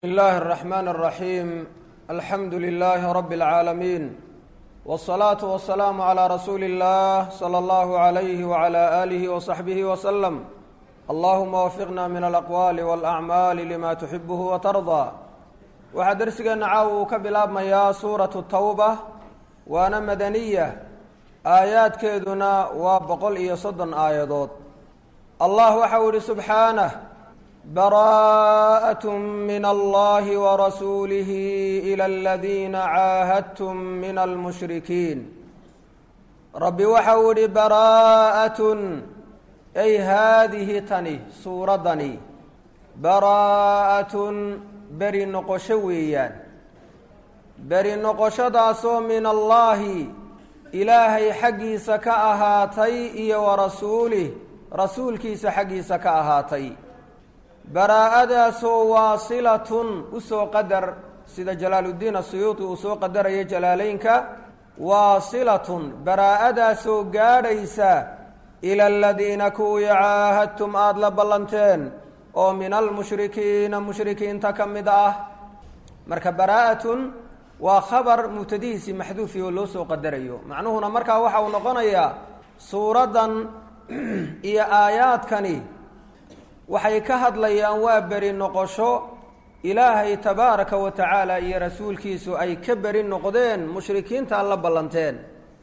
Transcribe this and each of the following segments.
بسم الله الرحمن الرحيم الحمد لله رب العالمين والصلاة والسلام على رسول الله صلى الله عليه وعلى آله وصحبه وسلم اللهم وفقنا من الأقوال والأعمال لما تحبه وترضى waxaa dersigeena caawa uu ka bilaabmayaa suuratu tawba waana madaniya aayaadkeeduna waa boqol iyo soddon aayadood allah waxau ihi subxaanah براءة من الله ورسوله إلى الذين عاهدتم من المشركين رب waxau ihi براءة أي هذه tani suuradani براءة beri noqosho weeyaan beri noqoshadaasoo min allaahi ilaahay xaggiisa ka ahaatay iyo wa rasuulih rasuulkiisa xaggiisa ka ahaatay baraa-adaasoo waasilatun usoo qadar sida jalaaluddiin asuyuuti uu soo qadaraya jalaaleynka waasilatun baraa-adaasoo gaadhaysa ila aladiina kuwii caahadtum aada la ballanteen oo min almushrikiina mushrikiinta ka mid ah marka baraa-atun waa khabar mubtadihiisii maxduufi oo loo soo qadarayo macnuhuna markaa waxa uu noqonayaa suuraddan iyo aayaadkani waxay ka hadlayaan waa beri noqosho ilaahay tabaaraka wa tacaala iyo rasuulkiisu ay ka beri noqdeen mushrikiinta la ballanteen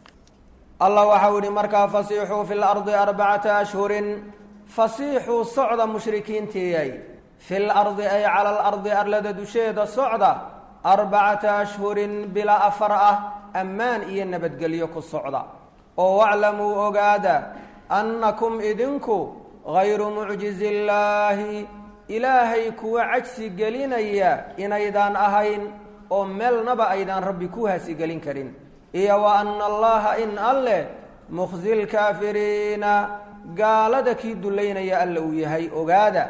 allah waxau yihi markaa fasiixuu fi lardi arbacata ashhurin fasiixuu socda mushrikiintiiyay fi lardi ay cala alardi arlada dusheeda socda arbacata ashhurin bilaa afar ah ammaan iyo nabadgelyo ku socda oo waclamuu ogaada annakum idinku hayru mucjizi illaahi ilaahay kuwa cajsi gelinaya inaydaan ahayn oo meelnaba aydaan rabbi ku hasigelin karin iyo wa ana allaha in alleh mukhzi lkaafiriina gaalada kii dullaynaya alla uu yahay ogaada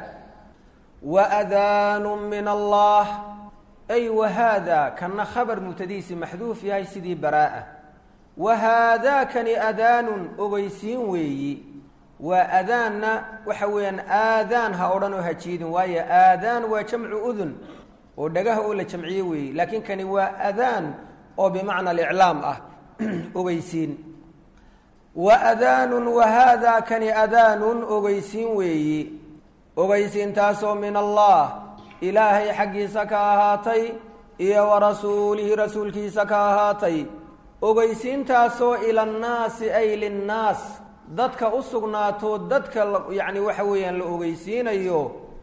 wa adaanu min allah ay wahaada kana khabar mubtadihiisi maxduuf yahay sidii baraa-a wa haadaakani adaanun ogeysiin weeyi waa adaanna waxa weeyaan aadaan ha odhan oo hajiidin waayo aadaan waa jamcu udun oo dhagaha oo la jamciye weeye laakiin kani waa adaan oo bimacna aliclaam ah ogeysiin wa adaanun wa haadaa kani adaanun ogeysiin weeyi ogeysiintaasoo min allah ilaahay xaggiisa ka ahaatay iyo wa rasuulihi rasuulkiisa ka ahaatay ogeysiintaasoo ila annaasi ay linnaas dadka u sugnaato dadka yacni waxa weeyaan la ogeysiinayo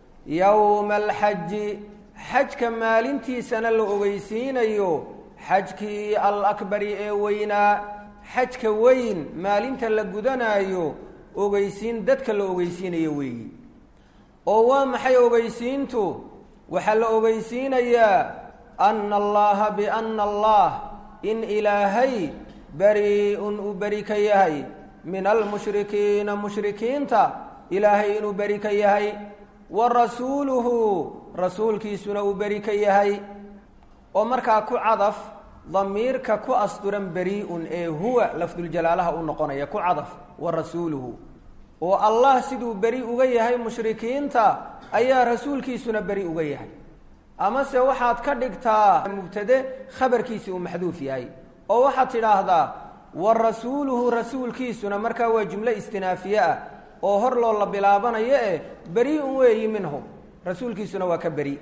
yowma alxaji xajka maalintiisana la ogeysiinayo xajkii alakbari ee weynaa xajka weyn maalinta la gudanaayo ogeysiin dadka la ogeysiinayo weeyi oo waa maxay ogeysiintu waxaa la ogeysiinayaa ana allaha biana allah in ilaahay bari-un uu beri ka yahay min almushrikiina mushrikiinta ilaahay inuu beri ka yahay wa rasuuluhu rasuulkiisuna uu beri ka yahay oo markaa ku cadaf damiirka ku asturan beri-un ee huwa lafduljalaalaha u noqonaya ku cadaf wa rasuuluhu oo allah siduu beri uga yahay mushrikiinta ayaa rasuulkiisuna beri uga yahay amase waxaad ka dhigtaa mubtade khabarkiisi uu maxduuf yahay oo waxaad tidhaahdaa wa rasuuluhu rasuulkiisuna markaa waa jumlo istinaafiye ah oo hor loo la bilaabanayo eh beri-un weeyi minhum rasuulkiisuna waa ka beri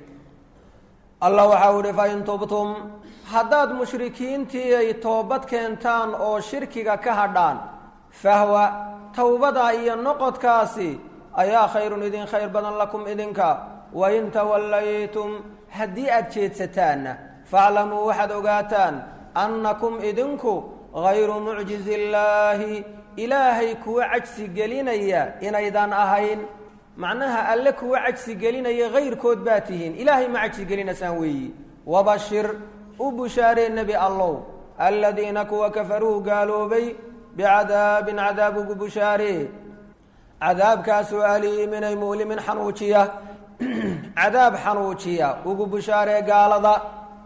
allah waxau ihi fa in tubtum haddaad mushrikiintii ay toobad keentaan oo shirkiga ka hadhaan fahwa towbadaa iyo noqodkaasi ayaa khayrun idin khayr badan lakum idinka wain tawallaytum haddii aada jeedsataanna faaclamuu waxaad ogaataan annakum idinku hayru mucjizi illaahi ilaahay kuwa cajsi gelinaya inaydaan ahayn macnaha alle kuwa cajsi gelinaya hayrkood baa tihiin ilaahay ma cajsi gelinaysaan weeyi wabashir u bushaaree nebi allow aladiina kuwa kafaruu gaaloobay bicadaabin cadaab ugu bushaaree cadaabkaasoo aliiminay mu'limin xanuujiya cadaab xanuujiya ugu bushaaree gaalada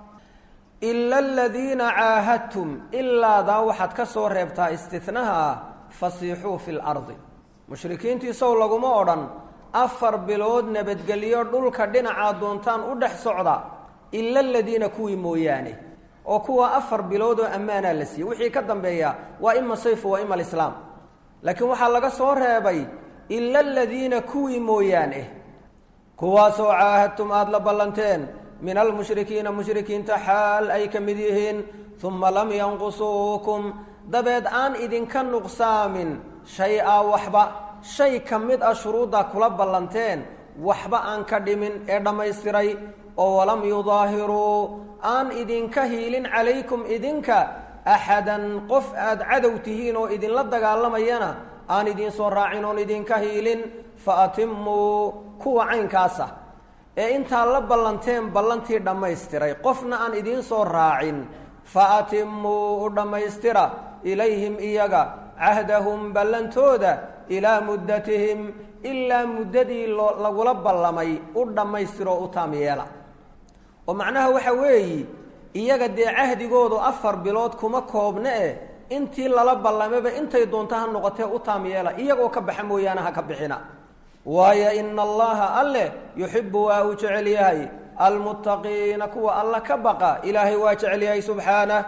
ila aladiina caahadtum ilaadaa waxaad ka soo reebtaa istinaha fasiixuu fi lardi mushrikiintii sow laguma odhan afar bilood nabadgelyo dhulka dhinacaa doontaan u dhex socda ila aladiina kuwii mooyaane oo kuwa afar bilood oo ammaanaa la siiyey wixii ka dambeeya waa ima sayfu waa ima alislaam laakiin waxaa laga soo reebay ila aladiina kuwii mooyaane kuwaasoo caahadtum aada la ballanteen min almushrikiina mushrikiinta xaal ay ka mid yihiin uma lam yanqusuukum dabeed aan idinka nuqsaamin shay-a waxba shay ka mid ah shuruuddaa kula ballanteen waxba aan ka dhimin ee dhammaystiray oo walam yudaahiruu aan idinka hiilin calaykum idinka axadan qof aada cadow tihiin oo idinla dagaalamayana aan idiin soo raacin oon idinka hiilin fa atimuu kuwa caynkaasa ee intaa la ballanteen ballantii dhammaystiray qofna aan idiin soo raacin fa atimuu u dhammaystira ilayhim iyaga cahdahum ballantooda ilaa muddatihim ilaa muddadii loo lagula ballamay u dhammaystiroo u taam yeela oo macnaha waxa weeyi iyaga dee cahdigoodu afar bilood kuma koobne eh intii lala ballamaba intay doonto ha noqotee u taam yeela iyagoo ka baxa mooyaane ha ka bixina waayo ina allaha alleh yuxibu waa uu jecel yahay almuttaqiina kuwa alla ka baqa ilaahay waa jecel yahay subxaanah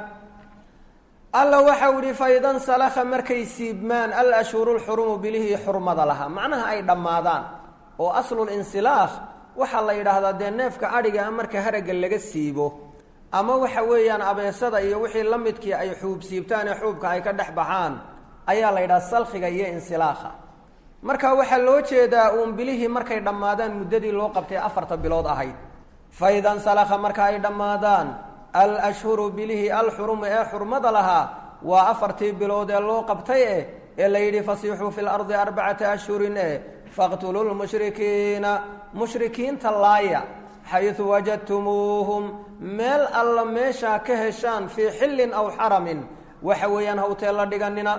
alla waxau ihi faidan salakha markay siibmaan alashhuru lxurumu bilihii xurmada lahaa macnaha ay dhammaadaan oo aslulinsilaakh waxaa la yidhaahdaa dee neefka adhiga a marka haragga laga siibo ama waxa weeyaan abeesada iyo wixii la midkii ay xuub siibtaan ee xuubka ay ka dhex baxaan ayaa la yidhaha salkhiga iyo insilaakha marka waxaa loo jeedaa uun bilihii markay dhammaadaan muddadii loo qabtay afarta bilood ahayd faidan salakha marka ay dhammaadaan alashhuru bilihii alxurumu ee xurmada lahaa waa afartii bilood ee loo qabtay eh ee la yidhi fasiixuu fi lardi arbacata ashhurin eh faqtuluu lmushrikiina mushrikiinta laaya xaysu wajadtumuuhum meel alla meeshaa ka heshaan fii xillin aw xaramin waxa weeyaan hawtee la dhiganina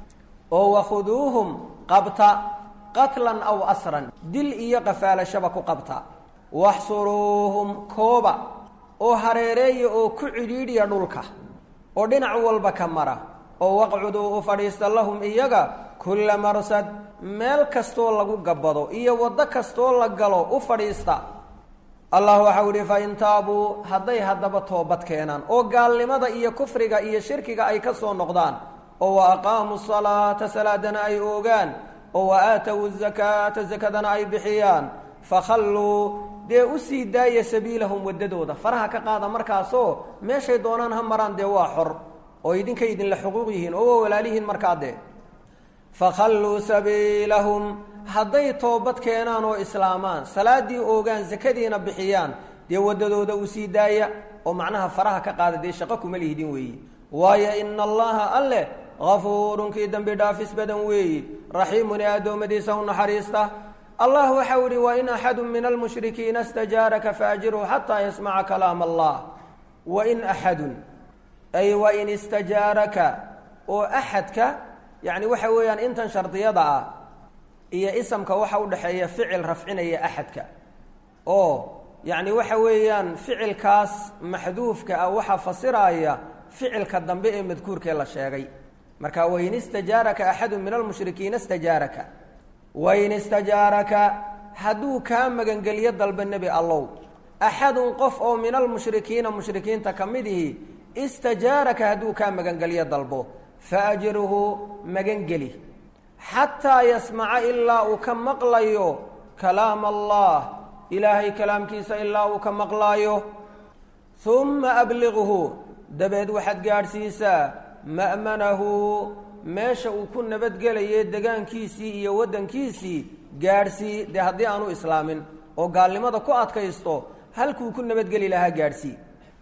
oo wakhuduuhum qabta qatlan aw asran dil iyo qafaalashaba ku qabta waxsuruuhum kooba oo hareereeya oo ku cidhiidhiya dhulka oo dhinac walba ka mara oo waqcuduu u fadhiista lahum iyaga kulla marsad meel kastoo lagu gabbado iyo waddo kastoo la galo u fadhiista allah waxau ihi fa in taabuu hadday haddaba toobad keenaan oo gaalnimada iyo kufriga iyo shirkiga ay ka soo noqdaan oo wa aqaamuu salaata salaadana ay oogaan oo wa aatow zakaata sakadana ay bixiyaan fakhalluu dee u sii daaya sabiilahum waddadooda faraha ka qaada markaasoo meeshay doonaan ha maraan dee waa xor oo idinkay idinla xuquuq yihiin oo waa walaalihiin markaa dee fakhalluu sabiilahum hadday toobad keenaan oo islaamaan salaaddii oogaan sakadiina bixiyaan dee waddadooda u sii daaya oo macnaha faraha ka qaada dee shaqo kuma lihdin weeye waayo ina allaha alleh hafuurun kii dembi dhaafis badan weeye raxiimun ee addoommadiisa u naxariista allah waxau ihi wain axadu min almushrikiina stajaaraka faajirhu xataa yasmaca kalaam allah wain axadun ay wain istajaaraka oo axadka yani waxa weeyaan intan shardiyada ah iyo isamka waxa udhexeeya ficil rafcinaya axadka oo yani waxa weeyaan ficilkaas maxduufka ah waxaa fasiraya ficilka dambe ee madkuurkee la sheegay marka wain istajaaraka axadu min almushrikiina istajaaraka wain istajaaraka hadduu kaa magangelyo dalba nebi allow axadun qof oo min almushrikiina mushrikiinta ka mid ihi istajaaraka hadduu kaa magangelyo dalbo faajirhu magangeli xataa yasmaca ilaa uu ka maqlayo kalaam allah ilaahay kalaamkiisa ilaa uu ka maqlaayo humma abliqhu dabeed waxaad gaadhsiisaa ma'manahu meesha uu ku nabadgelaye degaankiisii iyo waddankiisii gaadhsii dee haddii aanu islaamin oo gaalnimada ku adkaysto halkuu ku nabadgeli lahaa gaadhsii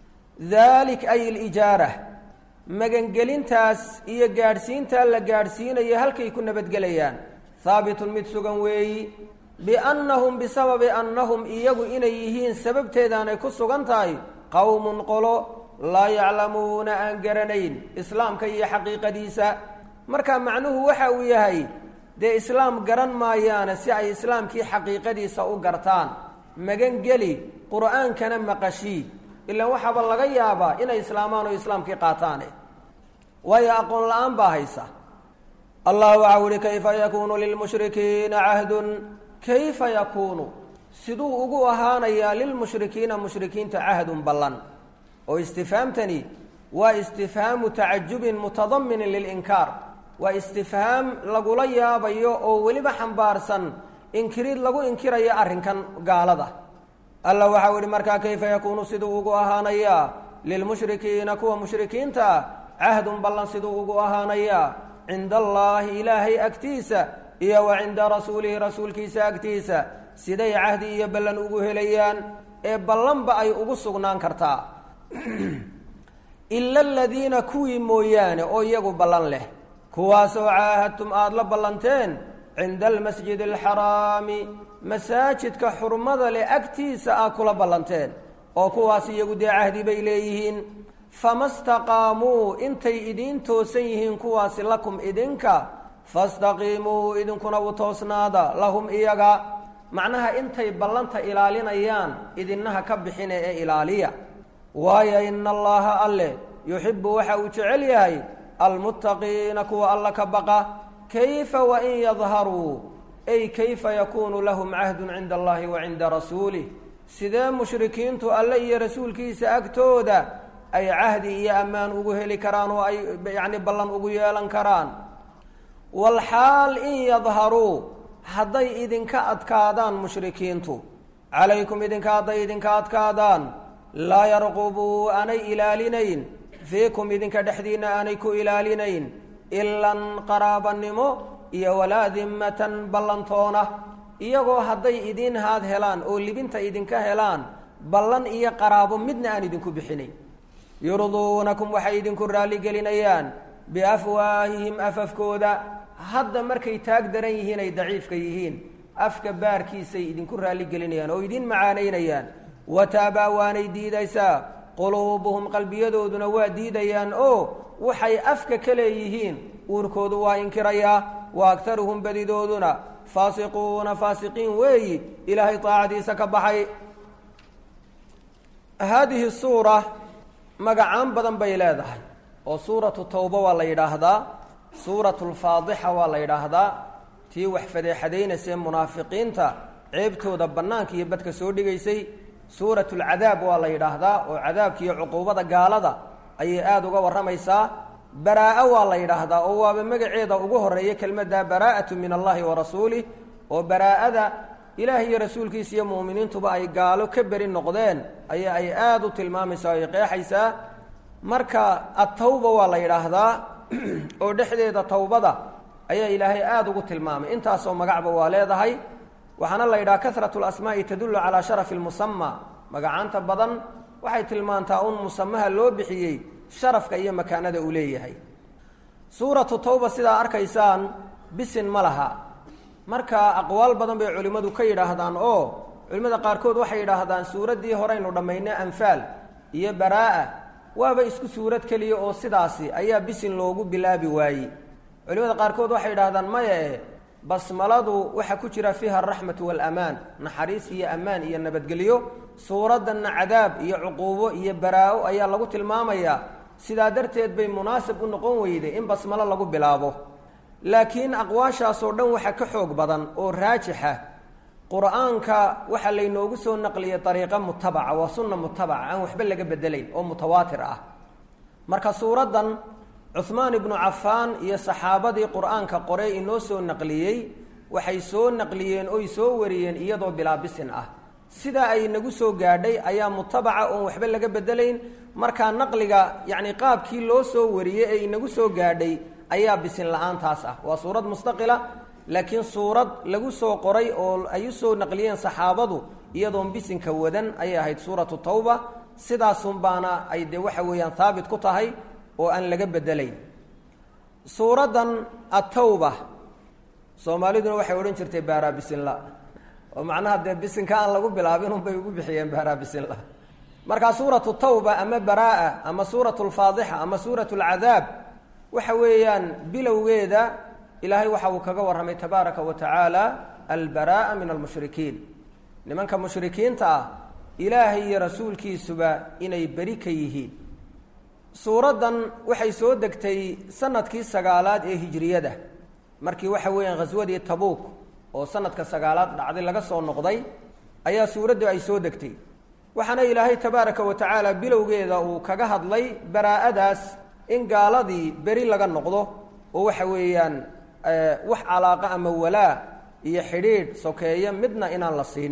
daalik ay alijaara magangelintaas iyo gaadhsiintaa la gaadhsiinayo halkay ku nabadgelayaan haabitun mid sugan weeyi biannahum bisababi annahum iyagu inay yihiin sababteedaanay ku sugan tahay qowmun qolo laa yaclamuuna aan garanayn islaamka iyo xaqiiqadiisa marka macnuhu waxa uu yahay dee islaam garan maayaane si ay islaamkii xaqiiqadiisa u gartaan magangeli qur'aankana maqashii ilaan waxaaba laga yaabaa inay islaamaan oo islaamkii qaataane waayo aqoon la-aan baa haysa allah waxau ihi kayfa yakuunu lilmushrikiina cahdun kayfa yakuunu siduu ugu ahaanayaa lilmushrikiina mushrikiinta cahdun ballan oo istifhaamtani waa istifhaamu tacajubin mutadaminin lilinkaar waa istifhaam lagula yaabayo oo weliba xambaarsan inkirid lagu inkirayo arrinkan gaalada alla waxau ihi markaa kayfa yakuunu siduu ugu ahaanayaa lilmushrikiina kuwa mushrikiinta ah cahdun ballan siduu ugu ahaanayaa cinda allaahi ilaahay agtiisa iyo wa cinda rasuulihi rasuulkiisa agtiisa siday cahdi iyo ballan ugu helayaan ee ballanba ay ugu sugnaan kartaa ila aladiina kuwii mooyaane oo iyagu ballan leh kuwaasoo caahadtum aada la ballanteen cinda almasjidi alxaraami masaajidka xurmada leh agtiisa aad kula ballanteen oo kuwaas iyagu dee cahdi bay leeyihiin fama staqaamuu intay idiin toosan yihiin kuwaasi lakum idinka fastaqiimuu idinkuna u toosnaada lahum iyaga macnaha intay ballanta ilaalinayaan idinaha ka bixine ee ilaaliya waayo ina allaha alle yuxibu waxa uu jecel yahay almuttaqiina kuwa alla ka baqa kayfa wain yadharuu ay kayfa yakuunu lahum cahdun cinda allahi wa cinda rasuulih sidee mushrikiintu alle iyo rasuulkiisa agtooda ay cahdi iyo ammaan ugu heli karaan oo ay yacni ballan ugu yeelan karaan walxaal in yadharuu hadday idinka adkaadaan mushrikiintu calaykum idinka hadday idinka adkaadaan laa yarqubuu aanay ilaalinayn fiikum idinka dhexdiinna aanay ku ilaalinayn ilan qaraabanimo iyo walaa dimmatan ballantoona iyagoo hadday idiin haad helaan oo libinta idinka helaan ballan iyo qaraabo midna aan idinku bixinayn yurduunakum waxay idinku raalligelinayaan biafwaahihim afafkooda hadda markay taag daran yihiin ay daciifka yihiin afka baarkiisay idinku raalligelinayaan oo idiin macaanaynayaan wataabaa waanay diidaysaa quluubuhum qalbiyadooduna waa diidayaan oo waxay afka ka leeyihiin uurkoodu waa inkirayaa wa agtaruhum badidooduna faasiquuna faasiqiin weeyi ilaahay taacadiisa ka baxay haadihi suura magacaan badan bay leedahay oo suuratu tawba waa la yidhaahdaa suuratu lfaadixa waa la yidhaahdaa tii wax fadeexadaynaysae munaafiqiinta ceebtooda bannaanka iyo badka soo dhigaysay suuratu lcadaab waa la yidhaahdaa oo cadaabka iyo cuquubada gaalada ayay aada uga warramaysaa baraa-a waa la yidhaahdaa oo waaba magaceeda ugu horeeya kelmadda baraa'atu min allahi wa rasuulih oo baraa-ada ilaah iyo rasuulkiisa iyo mu'miniintuba ay gaalo ka beri noqdeen ayaa ay aada u tilmaamaysaa o ay qeexaysaa marka attawba waa la yidhaahdaa oo dhexdeeda tawbada ayaa ilaahay aada ugu tilmaamay intaasoo magacba waa leedahay waxaana la yidhaha kasratu lasmaa'i tadullu calaa sharafi lmusama magacaanta badan waxay tilmaantaa un musamaha loo bixiyey sharafka iyo makaanada uu leeyahay suuratu tawba sidaa arkaysaan bisin ma laha marka aqwaal badan bay culimmadu ka yidhaahdaan oo culimmada qaarkood waxay yidhaahdaan suuraddii horeynu dhammaynay anfaal iyo baraa-a waaba isku suurad keliya oo sidaasi ayaa bisin loogu bilaabi waayey culimmada qaarkood waxay yidhahdaan maya e basmaladu waxaa ku jira fiiha araxmatu waalamaan naxariis iyo ammaan iyo nabadgelyo suuraddanna cadaab iyo cuquubo iyo baraa-o ayaa lagu tilmaamayaa sidaa darteed bay munaasib u noqon weyday in basmalo lagu bilaabo laakiin aqwaashaasoo dhan waxaa ka xoog badan oo raajixa qur-aanka waxaa laynoogu soo naqliyay dariiqo mutabaca waa sunna mutabaca aan waxba laga bedelayn oo mutawaatir ah marka suuraddan cuhmaan ibnu cafaan iyo saxaabadii qur-aanka qorey inoo soo naqliyey waxay soo naqliyeen oy soo wariyeen iyadoo bilaabisin ah sidaa ay nagu soo gaadhay ayaa mutabaca oon waxba laga bedelayn markaa naqliga yacni qaabkii loo soo wariyey ee inagu soo gaadhay ayaa bisin la-aantaas ah waa suurad mustaqila laakiin suurad lagu soo qoray oo ay u soo naqliyeen saxaabadu iyadoon bisinka wadan ayay ahayd suuratu tawba sidaasun baana ay dee waxa weeyaan haabit ku tahay oo aan laga bedelayn suuraddan attawba soomaaliduna waxay odhan jirtay baaraa bisinla oo macnaha dee bisinka aan lagu bilaabin unbay ugu bixiyeen baaraa bisinla markaa suuratu tawba ama baraa-a ama suuratu lfaadixa ama suuratu lcadaab waxa weeyaan bilowgeeda ilaahay waxa uu kaga warramay tabaaraka wa tacaala albara'a min almushrikiin nimanka mushrikiinta ah ilaahay iyo rasuulkiisuba inay beri ka yihiin suuraddan waxay soo degtay sanadkii sagaalaad ee hijriyada markii waxa weeyaan khaswadii tabuuk oo sanadka sagaalaad dhacday laga soo noqday ayaa suuraddu ay soo degtay waxaana ilaahay tabaaraka wa tacaala bilowgeeda uu kaga hadlay baraa'adaas in gaaladii beri laga noqdo oo waxa weeyaan wax calaaqa ama walaa iyo xidhiidh sokeeya midna inaan la siin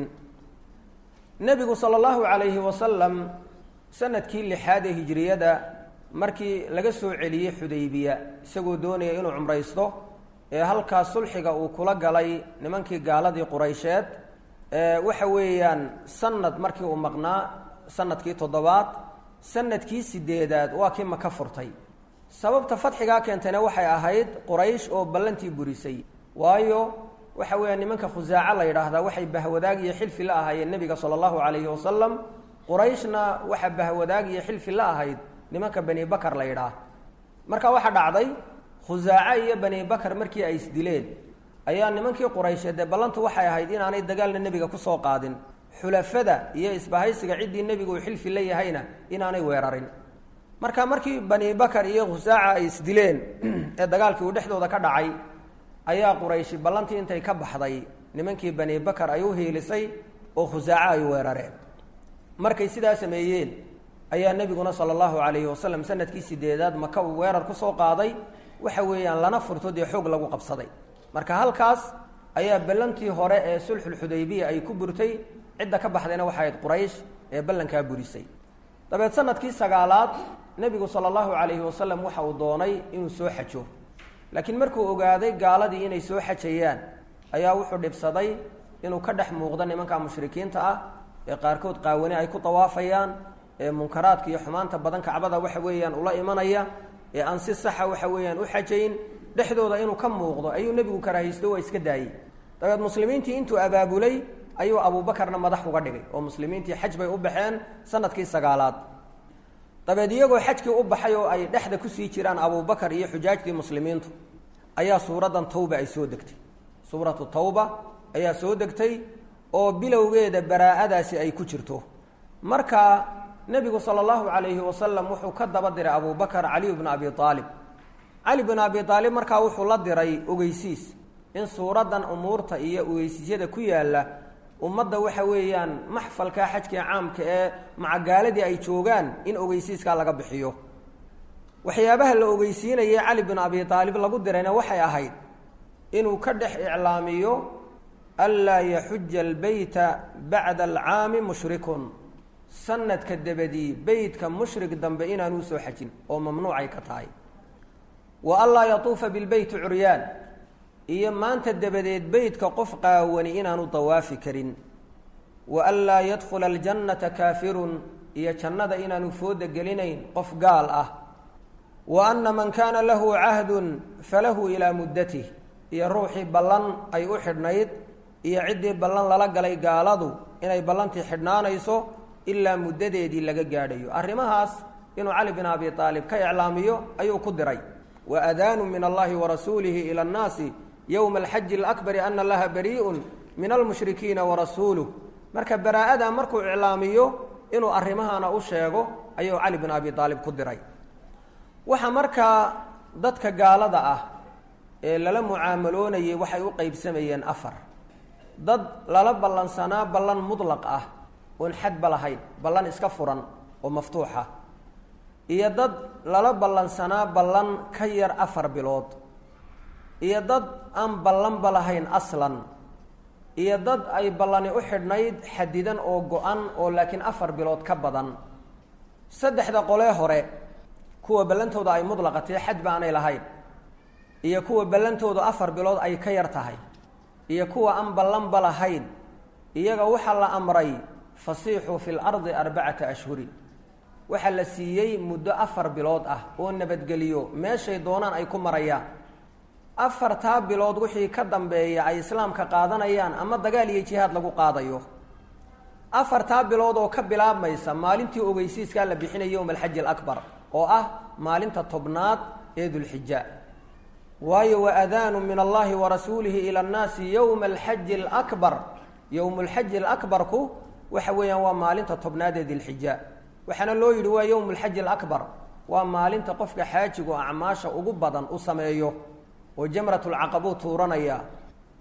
nebigu sala allahu calayhi wasalam sanadkii lixaad ee hijiriyada markii laga soo celiyey xudaybiya isagoo doonaya inuu cumraysto ee halkaas sulxiga uu kula galay nimankii gaaladii quraysheed waxa weeyaan sanad markii uu maqnaa sanadkii toddobaad sanadkii sideedaad waa kii maka furtay sababta fadxigaa keentayna waxay ahayd quraysh oo ballantii burisay waayo waxa weeya nimanka khusaaco la yidhaahdaa waxay bahwadaag iyo xilfi la ahaayeen nebiga sala allahu calayhi wasalam qurayshna waxa bahwadaag iyo xilfi la ahayd nimanka bani bakar la yidhaah marka waxaa dhacday khusaaco iyo bani bakar markii ay isdileen ayaa nimankii quraysheed ee ballantu waxay ahayd inaanay dagaalna nebiga kusoo qaadin xulafada iyo isbahaysiga ciddii nebigu uu xilfi la yahayna inaanay weerarin marka markii bani bakar iyo khusaaca ay isdileen ee dagaalkii uu dhexdooda ka dhacay ayaa qurayshi ballantii intay ka baxday nimankii bani bakar ay u hiilisay oo khusaaco ay weerareen markay sidaa sameeyeen ayaa nebiguna sala allahu calayhi wasalam sanadkii sideedaad maka uu weerar kusoo qaaday waxa weeyaan lana furto dee xoog lagu qabsaday marka halkaas ayaa ballantii hore ee sulxulxudaybiya ay ku burtay cidda ka baxdayna waxay ahayd quraysh ee ballankaa burisay dabeed sanadkii sagaalaad nebigu sala allahu calayhi wasalam waxa uu doonay inuu soo xajo laakiin markuu ogaaday gaaladii inay soo xajayaan ayaa wuxuu dhibsaday inuu ka dhex muuqdo nimanka mushrikiinta ah ee qaarkood qaawani ay ku dawaafayaan ee munkaraadka iyo xumaanta badan kacbada waxa weeyaan ula imanaya ee aan si saxa waxa weeyaan u xajayn dhexdooda inuu ka muuqdo ayuu nebigu karaahaysto waa iska daayey dabeed muslimiintii intuu abaabulay ayuu abuubakarna madax uga dhigay oo muslimiintii xaj bay u baxeen sanadkii sagaalaad dabeed iyagoo xajkii u baxay oo ay dhexda kusii jiraan abuubakar iyo xujaajtii muslimiintu ayaa suuraddan tawba ay soo degtay suuratu tawba ayaa soo degtay oo bilowgeeda baraa'adaasi ay ku jirto marka nebigu sala allahu calayhi wasalam wuxuu ka daba diray abubakar caliy bna abi aalib cali bn abi aalib markaa wuxuu la diray ogeysiis in suuraddan umuurta iyo ogeysiisyada ku yaalla ummadda waxa weeyaan maxfalkaa xajkii caamka ee macagaaladii ay joogaan in ogeysiiskaa laga bixiyo waxyaabaha la ogeysiinayay cali bin abi aalib lagu dirayna waxay ahayd inuu ka dhex iclaamiyo anlaa yaxuja albeyta bacda alcaami mushrikun sanadka dabadii beytka mushrik dambe inaanuu soo xajin oo mamnuucay ka tahay wa anlaa yatuufa bilbeyti curyaan iyo maanta dabadeed beytka qof qaawani inaanu dawaafi karin wa anlaa yadkhula aljannata kaafirun iyo jannada inaanu fooda gelinayn qof gaal ah wa anna man kaana lahu cahdun falahu ilaa muddatih iyo ruuxii ballan ay u xidhnayd iyo ciddii ballan lala galay gaaladu inay ballantii xidhnaanayso ilaa muddadeedii laga gaadhayo arrimahaas inuu cali bin abi aalib ka iclaamiyo ayuu ku diray wa adaanu min allahi warasuulihi ila annaasi yowma alxaji alakbari ana allaha barii'un min almushrikiina warasuuluh marka baraa'ada markuu iclaamiyo inuu arrimahana u sheego ayuu cali bin abi aalib ku diray waxa markaa dadka gaalada ah ee lala mucaamaloonayay waxay u qeybsamayeen afar dad lala ballansanaa ballan mudlaq ah oon xadba lahayn ballan iska furan oo maftuuxa iyo dad lala ballansanaa ballan ka yar afar bilood iyo dad aan ballanba lahayn aslan iyo dad ay ballani u xidhnayd xadidan oo go-an oo laakiin afar bilood ka badan saddexda qolee hore kuwa ballantooda ay mudlaqatay xadba aanay lahayn iyo kuwa ballantoodu afar bilood ay ka yar tahay iyo kuwa aan ballanba lahayn iyaga waxaa la amray fasiixuu fi lardi arbacata ashhurin waxaa la siiyey muddo afar bilood ah oo nabadgeliyo meeshay doonaan ay ku marayaan afartaa bilood wixii ka dambeeya ay islaamka qaadanayaan ama dagaal iyo jihaad lagu qaadayo afartaa bilood oo ka bilaabmaysa maalintii ogeysiiskaa la bixinaya yowma alxaji alakbar oo ah maalinta tobnaad ee dulxija waayo wa adaanu min allahi wa rasuulihi ila annaasi yowma alxaji alakbar yowmu lxaji alakbarku waxa weeyaan waa maalinta tobnaad ee dilxija waxaana loo yidhi waa yowmu lxaji alakbar waa maalinta qofka xaajigu acmaasha ugu badan u sameeyo oo jamratulcaqabuu tuuranaya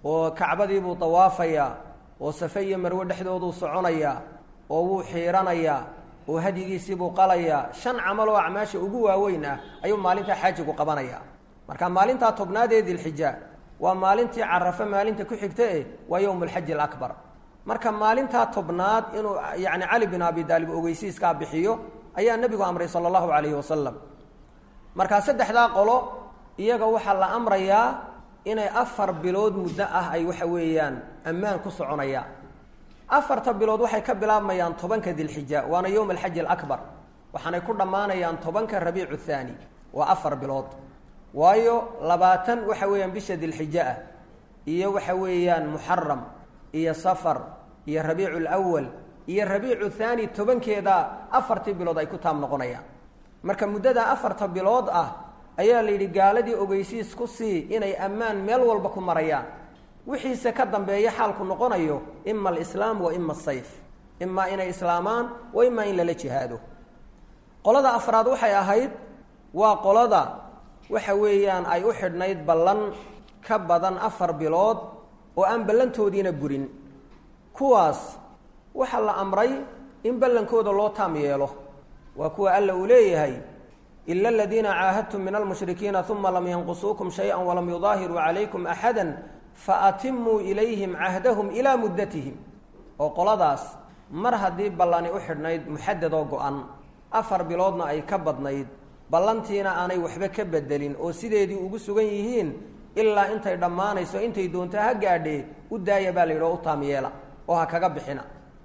oo kacbadiibuu dawaafayaa oo safe iyo marwe dhexdooduu soconayaa oo wuu xiiranayaa oo hadyigiisiibuu qalayaa shan camal oo acmaasha ugu waaweyn ah ayuu maalintaa xaajigu qabanayaa marka maalintaa tobnaad ee dilxija waa maalintii carafo maalinta ku xigta eh waa yowm alxaji alakbar marka maalintaa tobnaad inuu yacni cali bin abi daalib ogeysiiskaa bixiyo ayaa nebigu amray sala allahu calayhi wasalam markaa saddexdaa qolo iyaga waxaa la amrayaa inay afar bilood muddo ah ay waxa weeyaan ammaan ku soconayaan afarta bilood waxay ka bilaabmayaan tobanka dilxija waana yowm alxaji alakbar waxaanay ku dhammaanayaan tobanka rabiicu thaani waa afar bilood waayo labaatan waxa weeyaan bisha dilxija ah iyo waxa weeyaan muxaram iyo safar iyo rabiicu lwal iyo rabiicu thaani tobankeeda afartii bilood ay ku taam noqonayaan marka muddada afarta bilood ah ayaa la yidhi gaaladii ogeysiis ku sii inay ammaan meel walba ku marayaan wixiise ka dambeeya xaalku noqonayo ima alislaam wa ima asayf imaa inay islaamaan wa imaa in lala jihaado qolada afraad waxay ahayd waa qolada waxa weeyaan ay u xidhnayd ballan ka badan afar bilood oo aan ballantoodiina burin kuwaas waxaa la amray in ballankooda loo taam yeelo waa kuwa alla uu leeyahay ila aladiina caahadtum min almushrikiina uma lam yanqusuukum shayئa walam yudaahiruu calaykum axada faatimuu ilayhim cahdahum ilaa muddatihim oo qoladaas mar haddii ballani u xidhnayd muxadadoo go-an afar biloodna ay ka badnayd ballantiina aanay waxba ka bedelin oo sideedii ugu sugan yihiin ilaa intay dhammaanayso intay doonto ha gaadhee u daaya baa la yidhi oo u taam yeela oo ha kaga bixina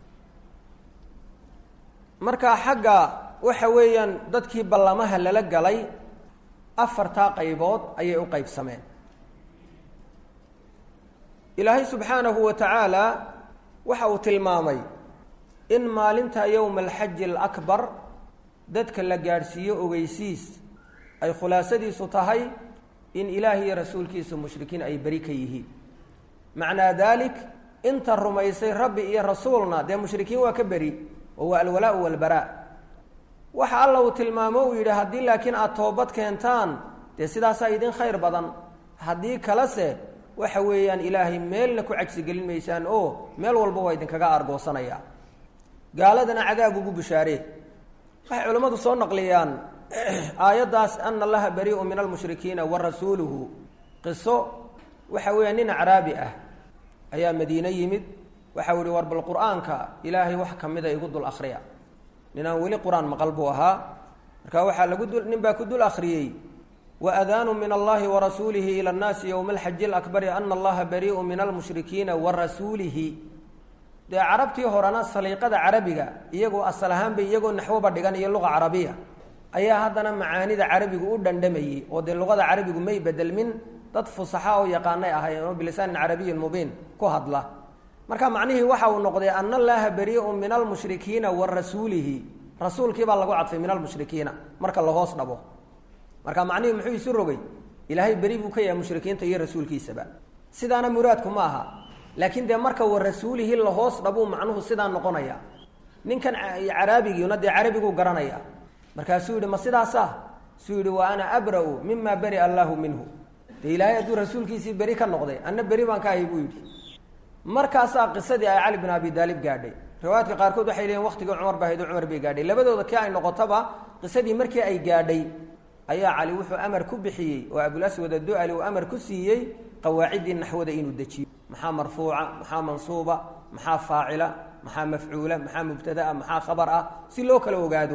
marka xagga waxa weeyaan dadkii ballamaha lala galay afartaa qaybood ayay u qaybsameen ilaahay subxaanahu wa tacaala waxa uu tilmaamay in maalinta yowma alxaji alakbar dadka la gaadhsiiyo ogeysiis ay khulaasadiisu tahay in ilaahi iyo rasuulkiisu mushrikiin ay beri ka yihiin macnaa daalik inta rumaysay rabbi iyo rasuulna dee mushrikiin waa ka beri oo waa alwalaau walbaraa waxa alla uu tilmaamo uu yidhi haddii laakiin aada toobad keentaan dee sidaasaa idin khayr badan haddii kalese waxa weeyaan ilaahay meelna ku cagsigelin maysaan oo meel walba waa idinkaga aargoosanaya gaaladana cadaab ugu bishaaree waxay culimmadu soo naqliyaan aayaddaas ana allaha barii'un min almushrikiina wa rasuuluhu qiso waxa weeya nin acraabi ah ayaa madiine yimid waxau yihi war bal qur-aanka ilaahay wax ka mida igu dul akhriya ninaan weli qur-aan maqal buu ahaa marka waxaa lagu dul nin baa ku dul akhriyey waadaanu min allahi warasuulihi ila annaasi yowma alxaji alakbari ana allaha barii'un min almushrikiina wa rasuulihi dee carabtii horena saliiqada carabiga iyagoo asal ahaanba iyagoo naxwoba dhigan iyo luqa carabiya ayaa haddana macaanida carabigu u dhandhamayey oo dee luqada carabigu may bedelmin dad fusaxa oo yaqaanay ahaayeen oo bilisaanin carabiyin mubiin ku hadla marka macnihii waxa uu noqday ana allaha barii'un min almushrikiina wa rasuulihi rasuulkii baa lagu cadfay min almushrikiina marka lahoos dhabo marka macnihii muxuu isu rogay ilaahay beri buu ka yahay mushrikiinta iyo rasuulkiisaba sidaana muraadku ma aha laakiin dee marka wa rasuulihi lahoos dhabuu macnuhu sidaa noqonaya ninkan caraabigiina dee carabiguu garanaya markaasuu yihi ma sidaasa suu yihi wa ana abra'u mima beri'a allaahu minhu dee ilaahay hadduu rasuulkiisii beri ka noqday anna beri baan ka ahay buu yidhi markaasaa qisadii ay cali bin abi daalib gaadhay riwaayaadka qaarkood waxay leeyiin waqtigii cumar ba hayd cumar bay gaadhay labadooda kii ay noqotaba qisadii markii ay gaadhay ayaa cali wuxuu amar ku bixiyey oo abulaswad addu'ali uu amar ku siiyey qawaaciddii naxwada inuu dejiyo maxaa marfuuca maxaa mansuuba maxaa faacila maxaa mafcuula maxaa mubtadaa maxaa khabar ah si loo kala ogaado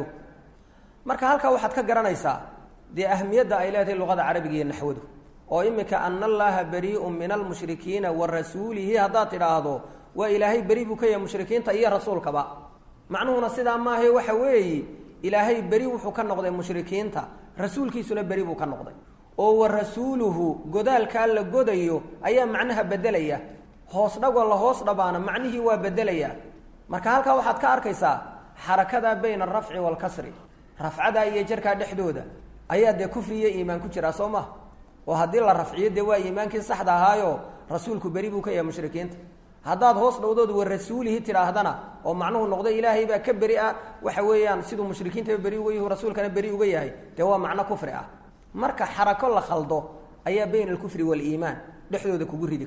marka halkaa waxaad ka garanaysaa dee ahmiyadda ay leedahay luqada carabiga iyo naxwadu oo imika ana allaha barii'un min almushrikiina wa rasuulihi haddaad tidhaahdo waa ilaahay beri buu ka yahay mushrikiinta iyo rasuulkaba macnuhuna sidaa maahae waxa weeye ilaahay beri wuxuu ka noqday mushrikiinta rasuulkiisuna beri buu ka noqday oo wa rasuuluhu godaalkaa la godayo ayaa macnaha bedelaya hoos dhagoo la hoos dhabaana macnihii waa bedelaya marka halkaa waxaad ka arkaysaa xarakadaa bayna alrafci waalkasri rafcadaa iyo jarkaa dhexdooda ayaa dee kufri iyo iimaan ku jiraa soo maha oo haddii la rafciyo dee waa iimaankii saxda ahaayo rasuulku beri buu ka yahay mushrikiinta haddaad hoos dhowdood wa rasuulihi tidhaahdana oo macnuhu noqdo ilaahay baa ka beri ah waxa weeyaan siduu mushrikiintaba beri uga yahi rasuulkana beri uga yahay dee waa macno kufri ah marka xarako la khaldo ayaa bayna alkufri waaliimaan dhexdooda kugu ridi karta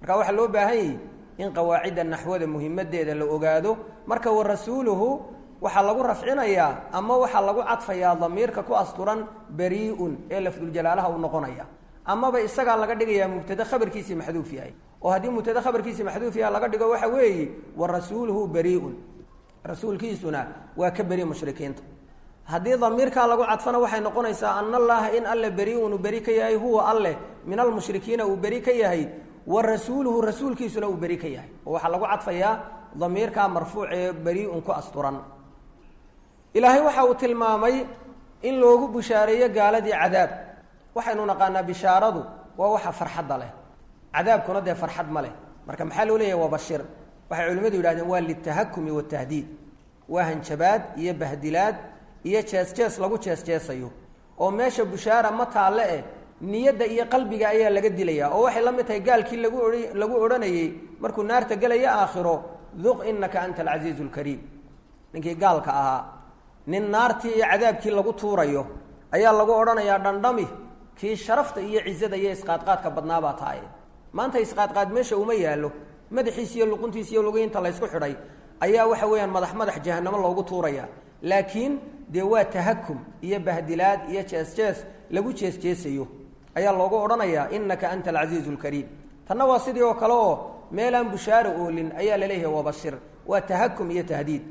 marka waxaa loo baahan yahi in qawaacidda naxwada muhimadeeda la ogaado marka wa rasuuluhu waxaa lagu rafcinayaa ama waxaa lagu cadfayaa damiirka ku asturan bari-un ee lafduljalaalaha u noqonaya amaba isagaa laga dhigayaa mubtade khabarkiisii maxduuf yahay oo haddii mubtade khabarkiisii maxduuf yahay laga dhigo waxa weeye wa rasuuluhu bari-un rasuulkiisuna waa ka beri mushrikiinta haddii damiirkaa lagu cadfana waxay noqonaysaa ana allaha in alle beri-un uu beri ka yahay huwa alleh min almushrikiina uu beri ka yahay wa rasuuluhu rasuulkiisuna uu beri ka yahay oo waxaa lagu cadfayaa damiirkaa marfuuc ee beri-un ku asturan ilaahay waxa uu tilmaamay in loogu bushaareeyo gaaladii cadaab waxaynu naqaanaa bishaaradu waa waxa farxadda leh cadaabkuna dee farxad ma leh marka maxaa loo leeyahy waa bashir waxay culimmadu yidhahdeen waa litahakumi watahdiid waa hanjabaad iyo bahdilaad iyo jees jees lagu jees jeesayo oo meesha bushaara ma taalle eh niyadda iyo qalbiga ayaa laga dilayaa oo waxay la mid tahay gaalkii lagu oha lagu odhanayey markuu naarta gelaya aakhiro duq inaka anta alcasiizu lkariim ninkii gaalka ahaa nin naartii iyo cadaabkii lagu tuurayo ayaa lagu odhanayaa dhandhami kii sharafta iyo cizada iyo isqaadqaadka badnaabaa tahay maanta isqaadqaad meesha uma yaallo madaxiis iyo luquntiis iyo lugiinta laysku xidhay ayaa waxa weeyaan madax madax jahanamo loogu tuuraya laakiin dee waa tahakum iyo bahdilaad iyo jees jees lagu jees jeesayo ayaa loogu odhanayaa inaka anta alcasiizu lkariim tanna waa sidii oo kale oo meelaan bushaaro oolin ayaa laleeyahay wabashir waa tahakum iyo tahdiid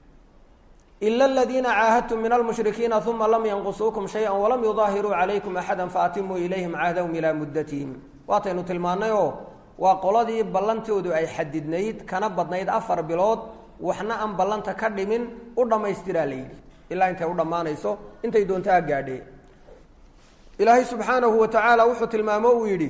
ila aladiina caahadtum min almushrikiina uma lam yanqusuukum shaya walam yudaahiruu calaykum axada faatimuu ilayhim cahdahum ilaa muddatihim waataynu tilmaannay oo waa qoladii ballantoodu ay xadidnayd kana badnayd afar bilood waxna aan ballanta ka dhimin u dhammaystiraa la yidhi ilaa intay u dhammaanayso intay doontaa gaadhee ilaahay subxaanahu wa tacaala wuxuu tilmaamo uu yidhi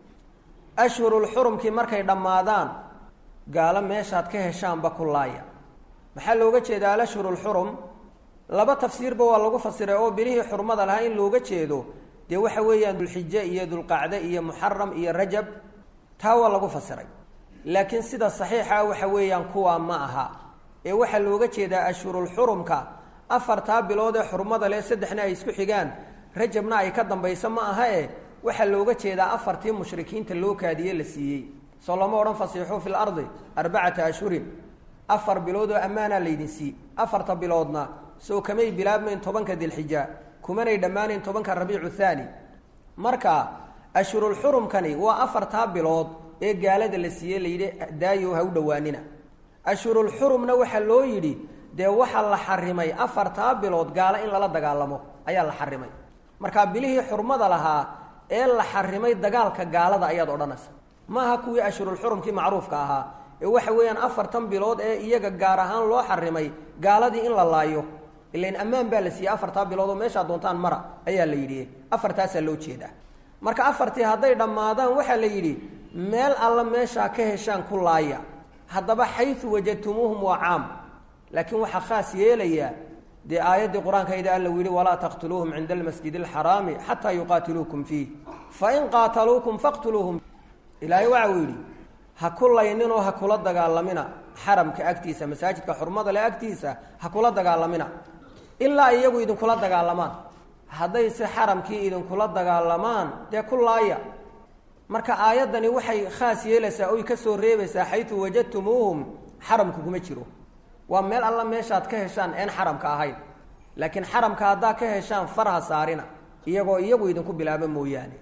ashhurulxurumkii markay dhammaadaan gaalo meeshaad ka heshaanba ku laaya maxaa looga jeeda alashhurulxurum laba tafsiirba waa lagu fasiray oo bilihii xurmada lahaa in looga jeedo dee waxa weeyaan dulxije iyo dulqacde iyo muxaram iyo rajab taa waa lagu fasiray laakiin sida saxiixa waxa weeyaan kuwaa ma aha ee waxaa looga jeedaa ashhurulxurumka afartaa bilood ee xurmada leh saddexna ay isku xigaan rajabna ay ka dambayso ma aha e waxaa looga jeedaa afartii mushrikiinta loo kaadiye la siiyey soo lama odhan fasiixuu fi lardi arbacata ashhurin afar bilood oo ammaanaa laydin sii afarta biloodna soo kamay bilaabmayn tobanka dilxija kumanay dhammaanayn tobanka rabiicu thaani marka ashhurulxurumkani waa afartaa bilood ee gaalada la siiyey layidhi daayo ha u dhowaanina ashhurulxurumna waxaa loo yidhi dee waxaa la xarimay afartaa bilood gaalo in lala dagaalamo ayaa la xarimay marka bilihii xurmada lahaa ee la xarimay dagaalka gaalada ayaad odhanaysa maaha kuwii ashhurulxurumkii macruufka ahaa ee waxa weeyaan afartan bilood ee iyaga gaar ahaan loo xarimay gaaladii in la laayo ilain ammaan baa la siiyey afartaa bilood oo meeshaa doontaan mara ayaa la yidhi afartaasaa loo jeedaa marka afartii hadday dhammaadaan waxaa la yidhi meel alla meeshaa ka heshaan ku laaya haddaba xayu wajadtumuuhum waa caam laakiin waxaa khaas yeelayaa dee aayaddii qur-aankayda alla u yihi walaa taqtuluuhum cinda almasjid alxaraami xataa yuqaatiluukum fiih fain qaataluukum faqtuluuhum ilaahay waxa uu yidhi ha ku layninoo ha kula dagaalamina xaramka agtiisa masaajidka xurmada le agtiisa ha kula dagaalamina ilaa iyagu idinkula dagaalamaan haddayse xaramkii idinkula dagaalamaan dee ku laaya marka aayaddani waxay khaas yeelaysaa oy ka soo reebaysaa xayu wajadtumuuhum xaramku kuma jiro waa meel alla meeshaad ka heshaan een xaramka ahayn laakiin xaramka haddaa ka heshaan farha saarina iyagoo iyagu idinku bilaaba mooyaane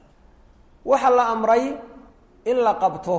waxaa la amray in la qabto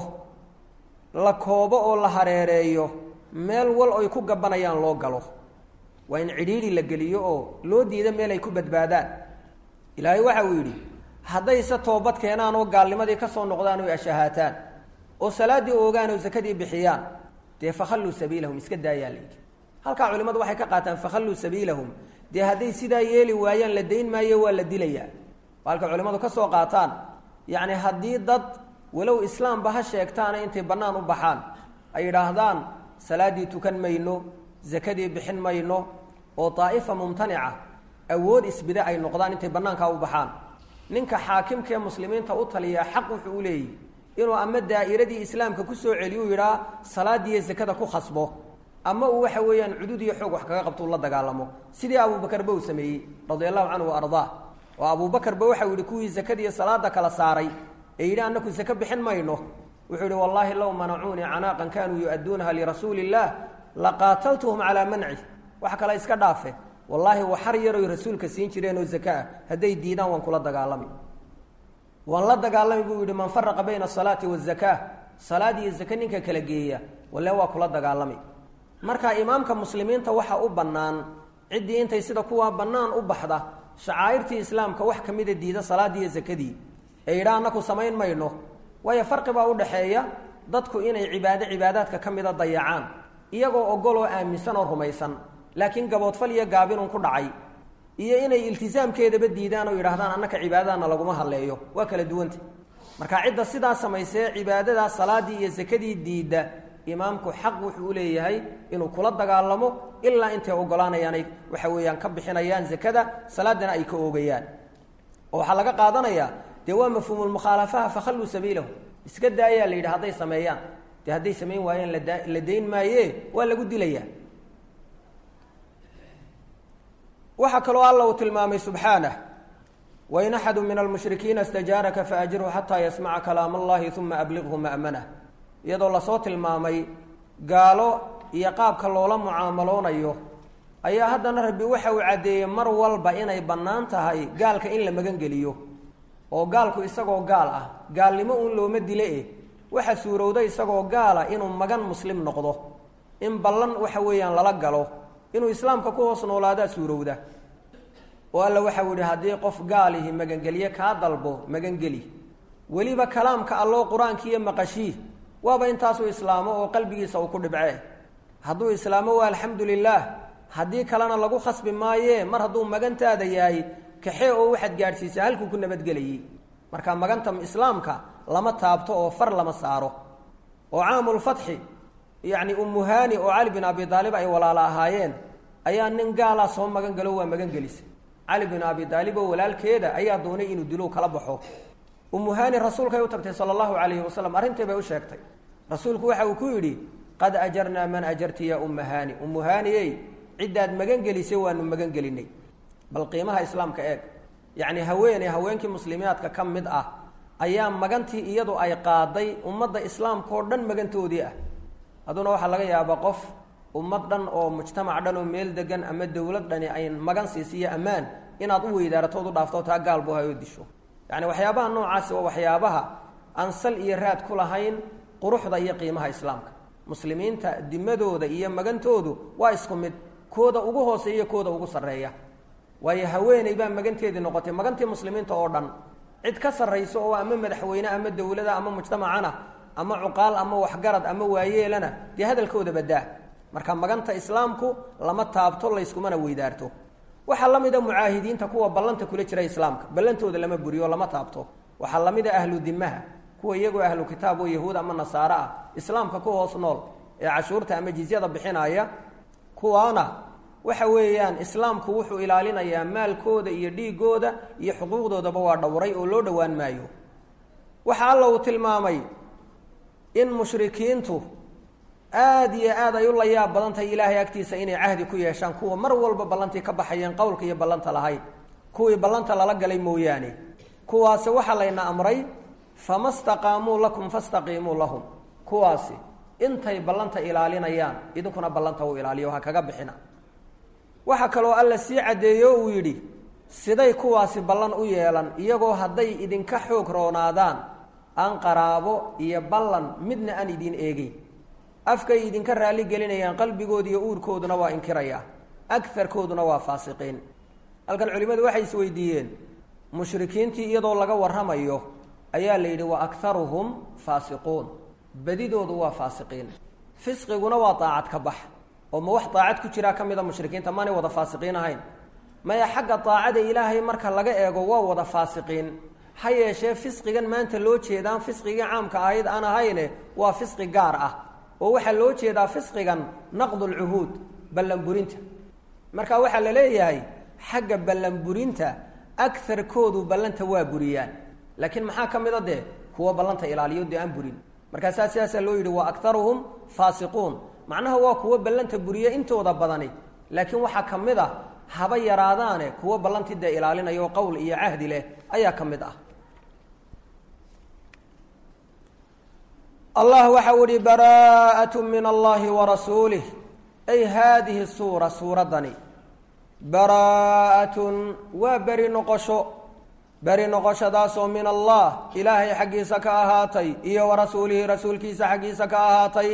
la koobo oo la hareereeyo meel wal oy ku gabanayaan loo galo waa in cidhiidhi la geliyo oo loo diida meel ay ku badbaadaan ilaahay waxa uu yidhi haddayse toobad keenaan oo gaalnimadii ka soo noqdaan oy ashahaataan oo salaaddii oogaan oo sakadii bixiyaan dee fakhalluu sabiilahum iska daayaa layidhi halkaa culimmadu waxay ka qaataan fakhalluu sabiilahum dee hadday sidaa yeeli waayaan la dayn maayo waa la dilayaa waa halka culimmadu ka soo qaataan yacni haddii dad walow islaamba ha sheegtaana intay bannaan u baxaan ay yidhaahdaan salaaddii tukan mayno sakadii bixin mayno oo daa'ifa mumtanica awood isbide ay noqdaan intay bannaankaa u baxaan ninka xaakimkaee muslimiinta u taliyaa xaq wuxuu u leeyahy inuu ama daa'iradii islaamka ku soo celiyu yidhaa salaadiiyo sakada ku khasbo ama uu waxa weeyaan cudud iyo xoog wax kaga qabto u la dagaalamo sidii abuubakarba uu sameeyey radia allahu canhu wa ardaa oo abuubakarba waxau yidhi kuwii sakadiiyo salaada kala saaray ee yidhi annaku sake bixin mayno wuxuu yihi wallaahi low manacuunii canaaqan kanuu yu-adduunaha lirasuuli illah laqaataltuhum calaa manci wax kale iska dhaafe wallaahi waxar yaroy rasuulka siin jireen oo zaka ah hadday diidaan waan kula dagaalami waan la dagaalami buu yihi man faraqa bayna asalaati wazakaa salaad iyo zake ninka kala geeya walle waa kula dagaalami marka imaamka muslimiinta waxa u bannaan ciddii intay sida kuwaa bannaan u baxda shacaa'irtii islaamka wax ka mida diida salaaddii iyo zakadii ee yidhaa annaku samayn mayno waayo farqi baa u dhaxeeya dadku inay cibaado cibaadaadka ka mida dayacaan iyagoo ogol oo aaminsan oo rumaysan laakiin gaboodfal iyo gaabinun ku dhacay iyo inay iltisaamkeedaba diidaan oo yidhahdaan annaka cibaadadana laguma hadleeyo waa kala duwanta marka cidda sidaa samaysee cibaadadaa salaadii iyo sakadii diidda imaamku xaq wuxuu u leeyahay inuu kula dagaalamo ilaa intay ogolaanayaanay waxa weeyaan ka bixinayaan zakada salaadana ay ka oogayaan oo waxaa laga qaadanayaa dee waa mafhuumulmukhaalafaha fakhalluu sabiilahu iska daayaa la yidhi hadday sameeyaan dee hadday samayn waayeen lada la dayn maaye waa lagu dilayaa waxaa kaloo alla uu tilmaamay subxaanah wain axadu min almushrikiina istajaaraka faajirhu xataa yasmaca kalaam allahi uma abliqhu ma'manah iyadoo lasoo tilmaamay gaalo iyo qaabka loola mucaamaloonayo ayaa haddana rabbi waxa uu caddeeyey mar walba inay bannaan tahay gaalka in la magangeliyo oo gaalku isagoo gaal ah gaalnimo uun looma dile eh waxa suurowda isagoo gaala inuu magan muslim noqdo in ballan waxa weeyaan lala galo inuu islaamka ku hoos noolaadaa suurowda oo alla waxau yihi haddii qof gaalihi magangelye kaa dalbo magangeli weliba kalaamka alloo qur-aankiiyo maqashii waaba intaasuu islaamo oo qalbigiisa uu ku dhibcee hadduu islaamo waa alxamdu lilaah haddii kalena lagu khasbi maayee mar hadduu magantaada yahay kaxee oo waxaad gaadhsiisa halkuu ku nabadgelayay marka maganta islaamka lama taabto oo far lama saaro oo caamulfatxi yacni umuhani oo cali bin abi aalib ay walaalo ahaayeen ayaa nin gaalaa soo magan galo waa magan gelisa cali bin abi aalib oo walaalkeeda ayaa doonay inuu dilow kala baxo umuhani rasuulkay u tagtay sala allahu calayhi wasalam arrintii bay u sheegtay rasuulku waxa uu ku yidhi qad ajarnaa man ajarti ya umuhani umuhaniyey ciddaad magan gelisay waanu magan gelinay bal qiimaha islaamka eeg yacni haweeney haweenkii muslimiyaadka ka mid ah ayaa magantii iyadu ay qaaday ummadda islaamka oo dhan magantoodii ah hadduna waxaa laga yaabaa qof ummad dhan oo mujtamac dhan oo meel degan ama dowlad dhani ay magan siisiyo ammaan inaad u weydaaratood u dhaafto taa gaal buu hayoo disho yacni waxyaabaha noocaasi waa waxyaabaha aan sal iyo raad ku lahayn quruxda iyo qiimaha islaamka muslimiinta dimadooda iyo magantoodu waa isku mid kooda ugu hooseeya kooda ugu sarreeya waayo haweeney baa maganteedii noqotay magantii muslimiinta oo dhan cid ka sarrayso oo ama madaxweyne ama dowlada ama mujtamacana ama cuqaal ama waxgarad ama waayeelana dee hadalkooda badaa marka maganta islaamku lama taabto layskumana weydaarto waxaa la mida mucaahidiinta kuwa ballanta kula jira islaamka ballantooda lama buriyo lama taabto waxaa la mida ahlu dimaha kuwa iyagoo ahlu kitaab oo yahuud ama nasaare ah islaamka ku hoos nool ee cashuurta ama jizyada bixinaya kuwaana waxa weeyaan islaamku wuxuu ilaalinayaa maalkooda iyo dhiigooda iyo xuquuqdoodaba waa dhowray oo loo dhowaan maayo waxa alla uu tilmaamay in mushrikiintu aada iyo aad ay u layaab badan tahay ilaahay agtiisa inay cahdi ku yeeshaan kuwa mar walba ballantii ka baxayeen qowlka iyo ballanta lahayd kuwii ballanta lala galay mooyaane kuwaasi waxaa layna amray fama staqaamuu lakum fastaqiimuu lahum kuwaasi intay ballanta ilaalinayaan idinkuna ballanta u ilaaliyo ha kaga bixina waxaa kaloo alla sii caddeeyo uu yidhi siday kuwaasi ballan u yeelan iyagoo hadday idinka xoog roonaadaan aan qaraabo iyo ballan midna aan idiin eegeyn afkay idinka raalli gelinayaan qalbigooda iyo uurkooduna waa inkiraya agarkooduna waa faasiqiin halkan culimmadu waxay isweydiiyeen mushrikiintii iyadoo laga warramayo ayaa la yidhi wa akharuhum faasiquun badidoodu waa faasiqiin fisqiguna waa daacad ka bax oo ma wax daacad ku jiraa ka mida mushrikiinta maanay wada faasiqiin ahayn maya xagga daacada ilaahay marka laga eego waa wada faasiqiin ha yeeshee fisqigan maanta loo jeedaan fisqigii caamka ahayd aan ahayne waa fisqi gaar ah oo waxaa loo jeedaa fisqigan naqdulcuhuud ballanburinta marka waxaa la leeyahay xagga ballanburinta agarkoodu ballanta waa buriyaan laakiin maxaa ka mid a dee kuwa ballanta ilaaliyo dee aan burin markaasaa sidaasaa loo yidhi wa aktaruhum faasiquun macnaha waa kuwo ballanta buriya intooda badani laakiin waxaa ka mid a haba yaraadaane kuwo ballantii dee ilaalinayo qowl iyo cahdi leh ayaa ka mid ah allah waxau ihi baraa'at min allahi warasuulih ay haadihi suura suuraddani baraa'atun waa beri noqosho beri noqoshadaasoo min allah ilaahay xaggiisa ka ahaatay iyo wa rasuulihi rasuulkiisa xaggiisa ka ahaatay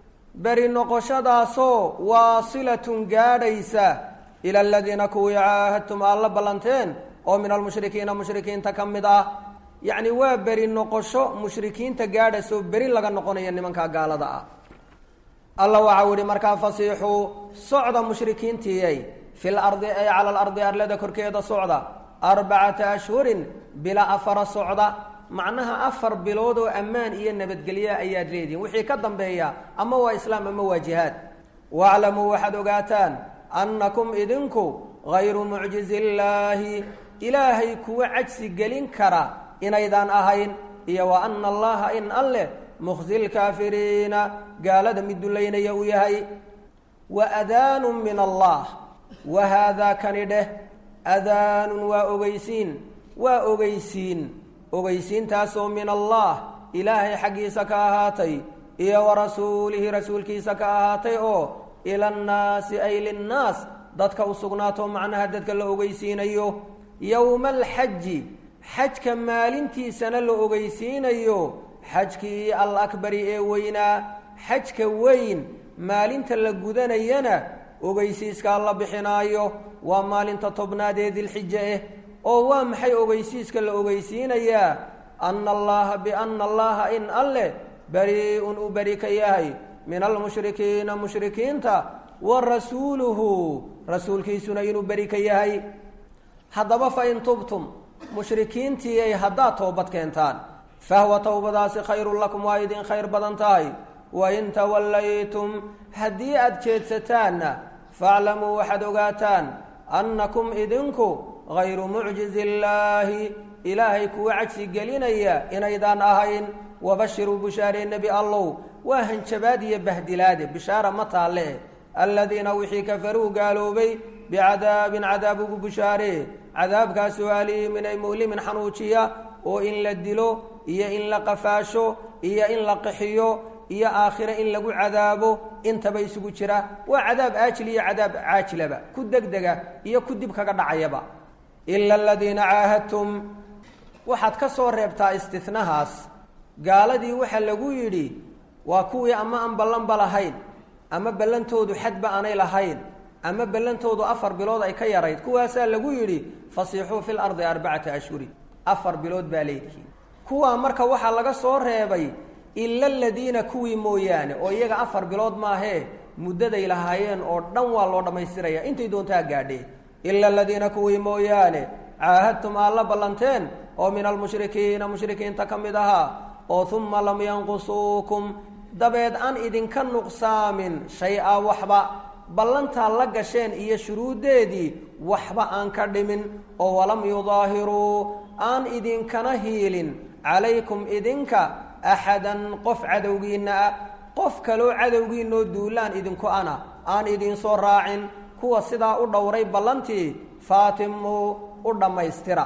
beri noqoshadaasoo waasilatun gaadhaysa ila aladiina kuwii caahadtum aad la ballanteen oo min almushrikiina mushrikiinta ka mid ah yacni waa beri noqosho mushrikiinta gaadhaysoo beri laga noqonaya nimankaa gaalada ah alla waxau ihi markaa fasiixuu socda mushrikiintiiyay fil ardi ay cala alardi arlada korkeeda socda arbacata ashhurin bila afara socda macnaha afar bilood oo ammaan iyo nabadgelya ayaad leedihin wixii ka dambeeya ama waa islaam ama waa jihaad waaclamuu waxaad ogaataan annakum idinku hayru mucjizi illaahi ilaahay kuwa cajsi gelin kara inaydaan ahayn iyo wa ana allaha in alleh mukhzi lkaafiriina gaalada mid dullaynaya uu yahay wa adaanu min allah wa haadaa kani dheh adaanun waa ogeysiin waa ogeysiin ogeysiintaasoo min allah ilaahay xaggiisa ka ahaatay iyo wa rasuulihi rasuulkiisa ka ahaatay oo ila annaasi ay linnaas dadka u sugnaato macnaha dadka la ogeysiinayo yowma alxaji xajka maalintiisana la ogeysiinayo xajkii alakbari ee weynaa xajka weyn maalinta la gudanayana ogeysiiskaa la bixinaayo waa maalinta tobnaad ee dilxija ah oo waa maxay ogeysiiska la ogeysiinayaa ana allaha biana allaha in alleh bari-un u beri ka yahay min almushrikiina mushrikiinta wa rasuuluhu rasuulkiisuna inuu beri ka yahay haddaba fa in tubtum mushrikiintii ay haddaad toobad keentaan fahwa towbadaasi khayrun lakum waa idin khayr badan tahay wain tawallaytum haddii aada jeedsataanna faaclamuu waxaad ogaataan annakum idinku hayru mucjizi illaahi ilaahay kuwa cagsi gelinaya inaydaan ahayn wabashiruu bushaaree nebi allow waa hanjabaad iyo bahdilaade bishaara ma taalle aladiina wixii kafaruu gaaloobay bicadaabin cadaab ugu bushaaree cadaabkaasoo aliimin ay mu'limin xanuujiya oo in la dilo iyo in la qafaasho iyo in la qixiyo iyo aakhire in lagu cadaabo intaba isugu jira waa cadaab aajil iyo cadaab caajilaba ku degdega iyo ku dib kaga dhacayaba ila aladiina caahadtum waxaad ka soo reebtaa istinahaas gaaladii waxaa lagu yidhi waa kuwii ama aan ballanba lahayn ama ballantoodu xadba aanay lahayn ama ballantoodu afar bilood ay ka yarayd kuwaasaa lagu yidhi fasiixuu fi lardi arbacata ashhurin afar bilood baa leedihiin kuwaa marka waxaa laga soo reebay ila aladiina kuwii mooyaane oo iyaga afar bilood maahee muddaday lahaayeen oo dhan waa loo dhammaystiraya intay doontaa gaadhee ila aladiina kuwii mooyaane caahadtum aad la ballanteen oo min almushrikiina mushrikiinta ka mid ahaa oo uma lam yanqusuukum dabeed aan idinka nuqsaamin shay-a waxba ballantaa la gasheen iyo shuruuddeedii waxba aan ka dhimin oo walam yudaahiruu aan idinkana hiilin calaykum idinka axadan qof cadowgiinna ah qof kaloo cadowgiinoo duulaan idinku ana aan idinsoo raacin kuwa sidaa u dhowray ballantii faatimuu u dhammaystira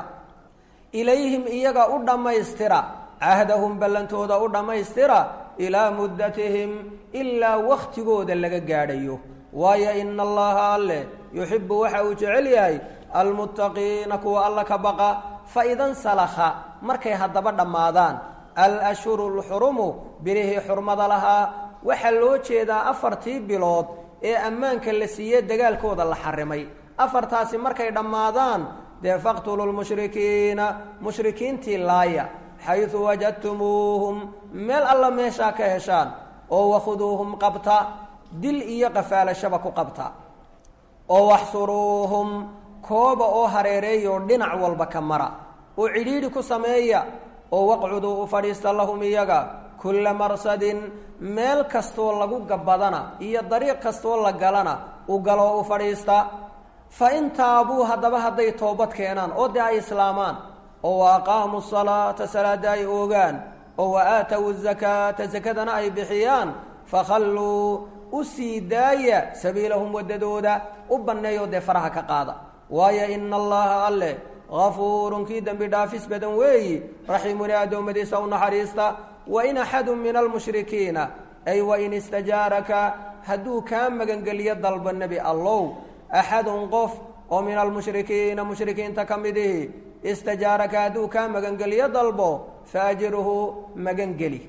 ilayhim iyaga u dhammaystira cahdahum ballantooda u dhammaystira ilaa muddatihim ilaa wakhtigooda laga gaadhayo waayo ina allaha alleh yuxibu waxa uu jecel yahay almuttaqiina kuwa alla ka baqa fa idan salakha markay haddaba dhammaadaan alashhuru lxurumu birihii xurmada lahaa waxaa loo jeedaa afartii bilood ee ammaanka la siiye dagaalkooda la xarimay afartaasi markay dhammaadaan dee faqtulu lmushrikiina mushrikiintii laaya xaysu wajadtumuuhum meel alla meeshaa ka heshaan oo wakhuduuhum qabta dil iyo qafaalashaba ku qabta oo waxsuruuhum kooba oo hareereeyoo dhinac walba ka mara oo cidhiidhi ku sameeya oo waqcuduu u fadhiista lahum iyaga kulla marsadin meel kastoo lagu gabbadana iyo dariiq kastoo la galana u galoo u fadhiista fa in taabuu haddaba hadday toobad keenaan oo dee ay islaamaan oo wa aqaamuu salaata salaada ay oogaan oo wa aatow zakaata sakadana ay bixiyaan fakhalluu u sii daaya sabiilahum waddadooda u banneeyoo dee faraha ka qaada waayo ina allaha alleh hafuurun kii dembi dhaafis badan weeyi raxiimun ee addoommadiisa u naxariista wain axadu min almushrikiina ay wain istajaaraka hadduu kaa magangeliyo dalbo nebi allow axadun qof oo min almushrikiina mushrikiinta ka midihi istajaaraka hadduu kaa magangeliyo dalbo faajirhu magangeli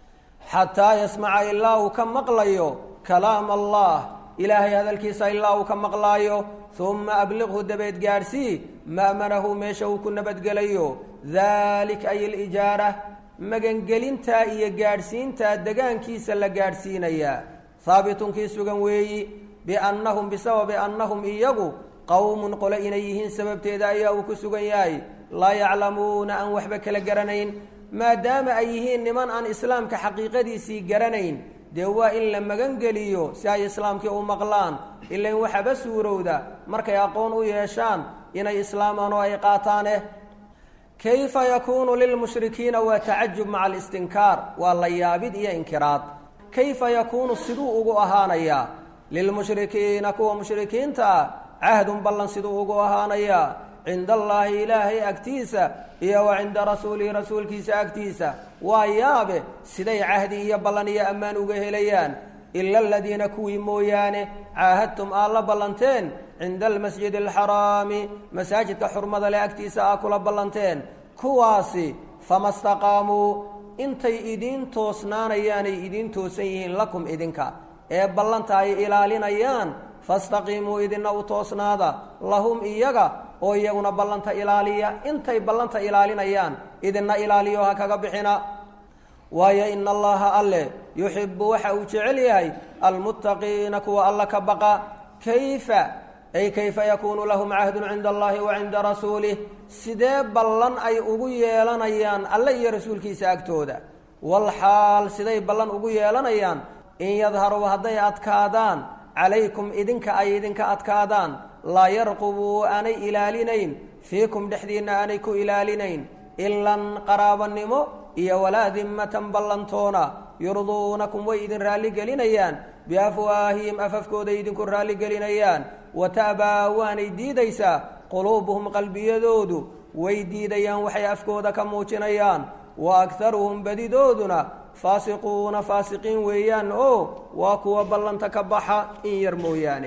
xataa yasmaca ilaa uu ka maqlayo kalaam allah ilaahay hadalkiisa ilaa uu ka maqlaayo uma abliqhu dabeed gaadhsii ma'manahu meesha uu ku nabadgelayo dalik ay alijaara magangelintaa iyo gaadhsiintaa degaankiisa la gaadhsiinayaa haabitun kii sugan weeyi biannahum bisababi annahum iyagu qowmun qole inay yihiin sababteeda ayaa uu ku sugan yahay laa yaclamuuna aan waxba kala garanayn maadaama ay yihiin niman aan islaamka xaqiiqadiisii garanayn dee waa in la magangeliyo si ay islaamkii u maqlaan ilain waxaba suurowda markay aqoon u yeeshaan inay islaamaan oo ay qaataaneh kayfa yakuunu lilmushrikiina waa tacajub maca alistinkaar waa la yaabid iyo inkiraad kayfa yakuunu siduu ugu ahaanayaa lilmushrikiina kuwa mushrikiinta ah cahdun ballan siduu ugu ahaanayaa cinda allaahi ilaahay agtiisa iyo wa cinda rasuulihi rasuulkiisa agtiisa waa yaabe siday cahdi iyo ballan iyo ammaan uga helayaan ila aladiina kuwii mooyaane caahadtum aad la ballanteen cinda almasjidi alxaraami masaajidka xurmada leh agtiisa aa kula ballanteen kuwaasi fama staqaamuu intay idiin toosnaanayaanay idiin toosan yihiin lakum idinka ee ballanta ay ilaalinayaan fastaqiimuu idina u toosnaada lahum iyaga oo iyaguna ballanta ilaaliya intay ballanta ilaalinayaan idina ilaaliyo ha kaga bixina waayo ina allaha alle yuxibu waxa uu jecel yahay almuttaqiina kuwa alla ka baqa kayfa ay kayfa yakuunu lahum cahdun cinda allahi wa cinda rasuulih sidee ballan ay ugu yeelanayaan alle iyo rasuulkiisa agtooda walxaal siday ballan ugu yeelanayaan in yadharuu hadday adkaadaan calaykum idinka ay idinka adkaadaan laa yarqubuu aanay ilaalinayn fiikum dhexdiinna aanay ku ilaalinayn ilan qaraabanimo iyo walaa dimmatan ballantoona yurduunakum way idin raalligelinayaan biafwaahihim afafkooday idinku raalligelinayaan wa ta'baa waanay diidaysaa quluubuhum qalbiyadoodu way diidayaan waxay afkooda ka muujinayaan wa akharuhum badidooduna faasiquuna faasiqiin weeyaan oo waa kuwa ballanta ka baxa in yar mooyaane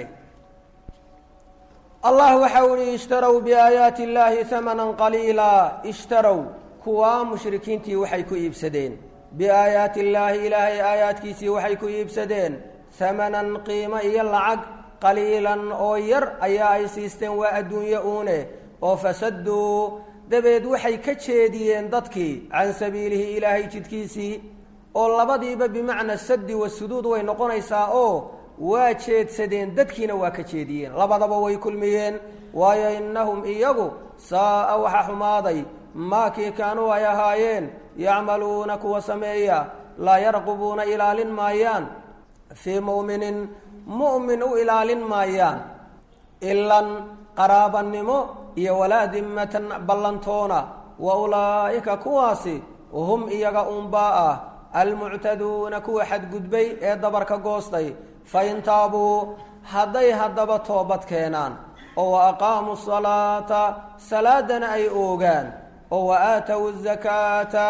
allah waxa uu ihi ishtarow biaayaati illaahi hamanan qaliila ishtarow kuwaa mushrikiintii waxay ku iibsadeen biaayaati illaahi ilaahay aayaadkiisii waxay ku iibsadeen hamanan qiimo iyo lacag qaliilan oo yar ayaa ay siisteen waa adduunye uune oo fasaduu dabeed waxay ka jeediyeen dadkii can sabiilihi ilaahay jidkiisii oo labadiiba bimacna saddi wasuduud way noqonaysaa oo waa jeedsadeen dadkiina waa ka jeediyeen labadaba way kulmiyeen waayo innahum iyagu saa'a waxa xumaaday maakii kaanuu ay ahaayeen yacmaluuna kuwa sameeya laa yarqubuuna ilaalin maayaan fii mu'minin mu'min u ilaalin maayaan ilan qaraabannimo iyo walaa dimmatan ballantoona wa ulaa'ika kuwaasi hum iyaga unbaa ah almuctaduuna kuwa xadgudbay ee dabarka goostay fain taabuu hadday haddaba toobad keenaan oo wa aqaamuu salaata salaadana ay oogaan oo wa aatow zakaata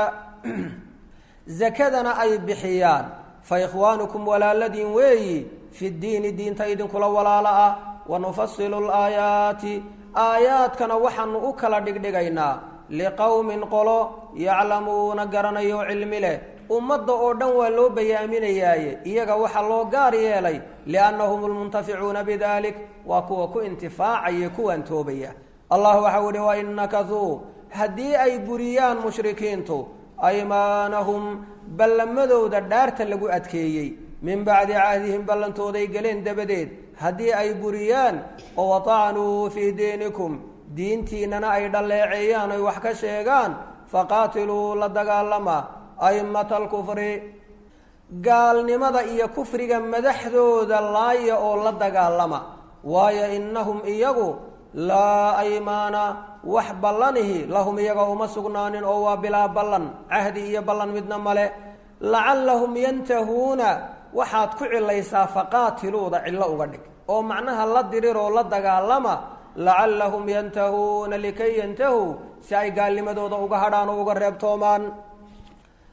zakadana ay bixiyaan fa ikhwaanukum walaaladiin weeyi fi ddiini diinta idinkula walaalo ah wa nufasilu laayaati aayaadkana waxaanu u kala dhigdhigaynaa liqowmin qolo yaclamuuna garanayo cilmi leh ummadda oo dhan waa loo bayaaminayaaye iyaga waxaa loo gaar yeelay liannahum lmuntaficuuna bidalik waa kuwa ku intifaacaya kuwaan toobaya allah waxau ihi wain nakaduu haddii ay buriyaan mushrikiintu aymaanahum ballamadooda dhaarta lagu adkeeyey min bacdi cahdihim ballantooday galeen dabadeed haddii ay buriyaan oo watacnuu fii diinikum diintiinnana ay dhalleeceeyaan oy wax ka sheegaan faqaatiluu la dagaalama a'immata alkufri gaalnimada iyo kufriga madaxdooda laaya oo la dagaalama waayo innahum iyagu laa aymaana wax ballanihi lahum iyaga uma sugnaanin oo waa bilaa ballan cahdi iyo ballan midna male lacallahum yantahuuna waxaad ku cilaysaa faqaatiluuda cillo uga dhig oo macnaha la diriroo la dagaalama lacallahum yantahuuna likay yantahuu si ay gaalnimadooda uga hadhaan oo uga reebtoomaan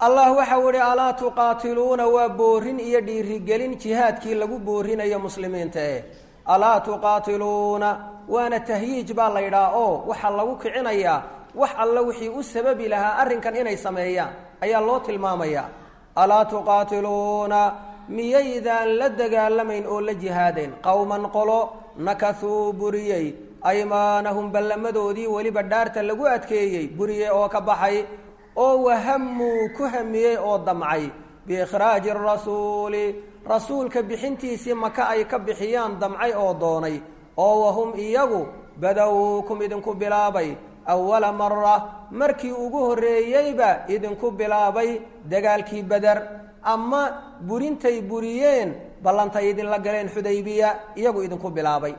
allah waxau ihi alaa tuqaatiluuna waa boorin iyo dhiirigelin jihaadkii lagu boorinayo muslimiinta eh alaa tuqaatiluuna waana tahyiij baa la yidhaha oo waxaa lagu kicinayaa wax alla wixii u sababi lahaa arrinkan inay sameeyaan ayaa loo tilmaamayaa alaa tuqaatiluuna miyaydaan la dagaalamayn oo la jihaadayn qowman qolo nakasuu buriyey aymaanahum ballamadoodii weliba dhaarta lagu adkeeyey buriyey oo ka baxay oo wahamuu ku hamiyey oo damcay biikhraaji rasuuli rasuulka bixintiisii maka ay ka bixiyaan damcay oo doonay oo wahum iyagu badowkum idinku bilaabay awala mara markii ugu horreeyeyba idinku bilaabay dagaalkii beder ama burintay buriyeen ballantay idinla galeen xudaybiya iyagu idinku bilaabay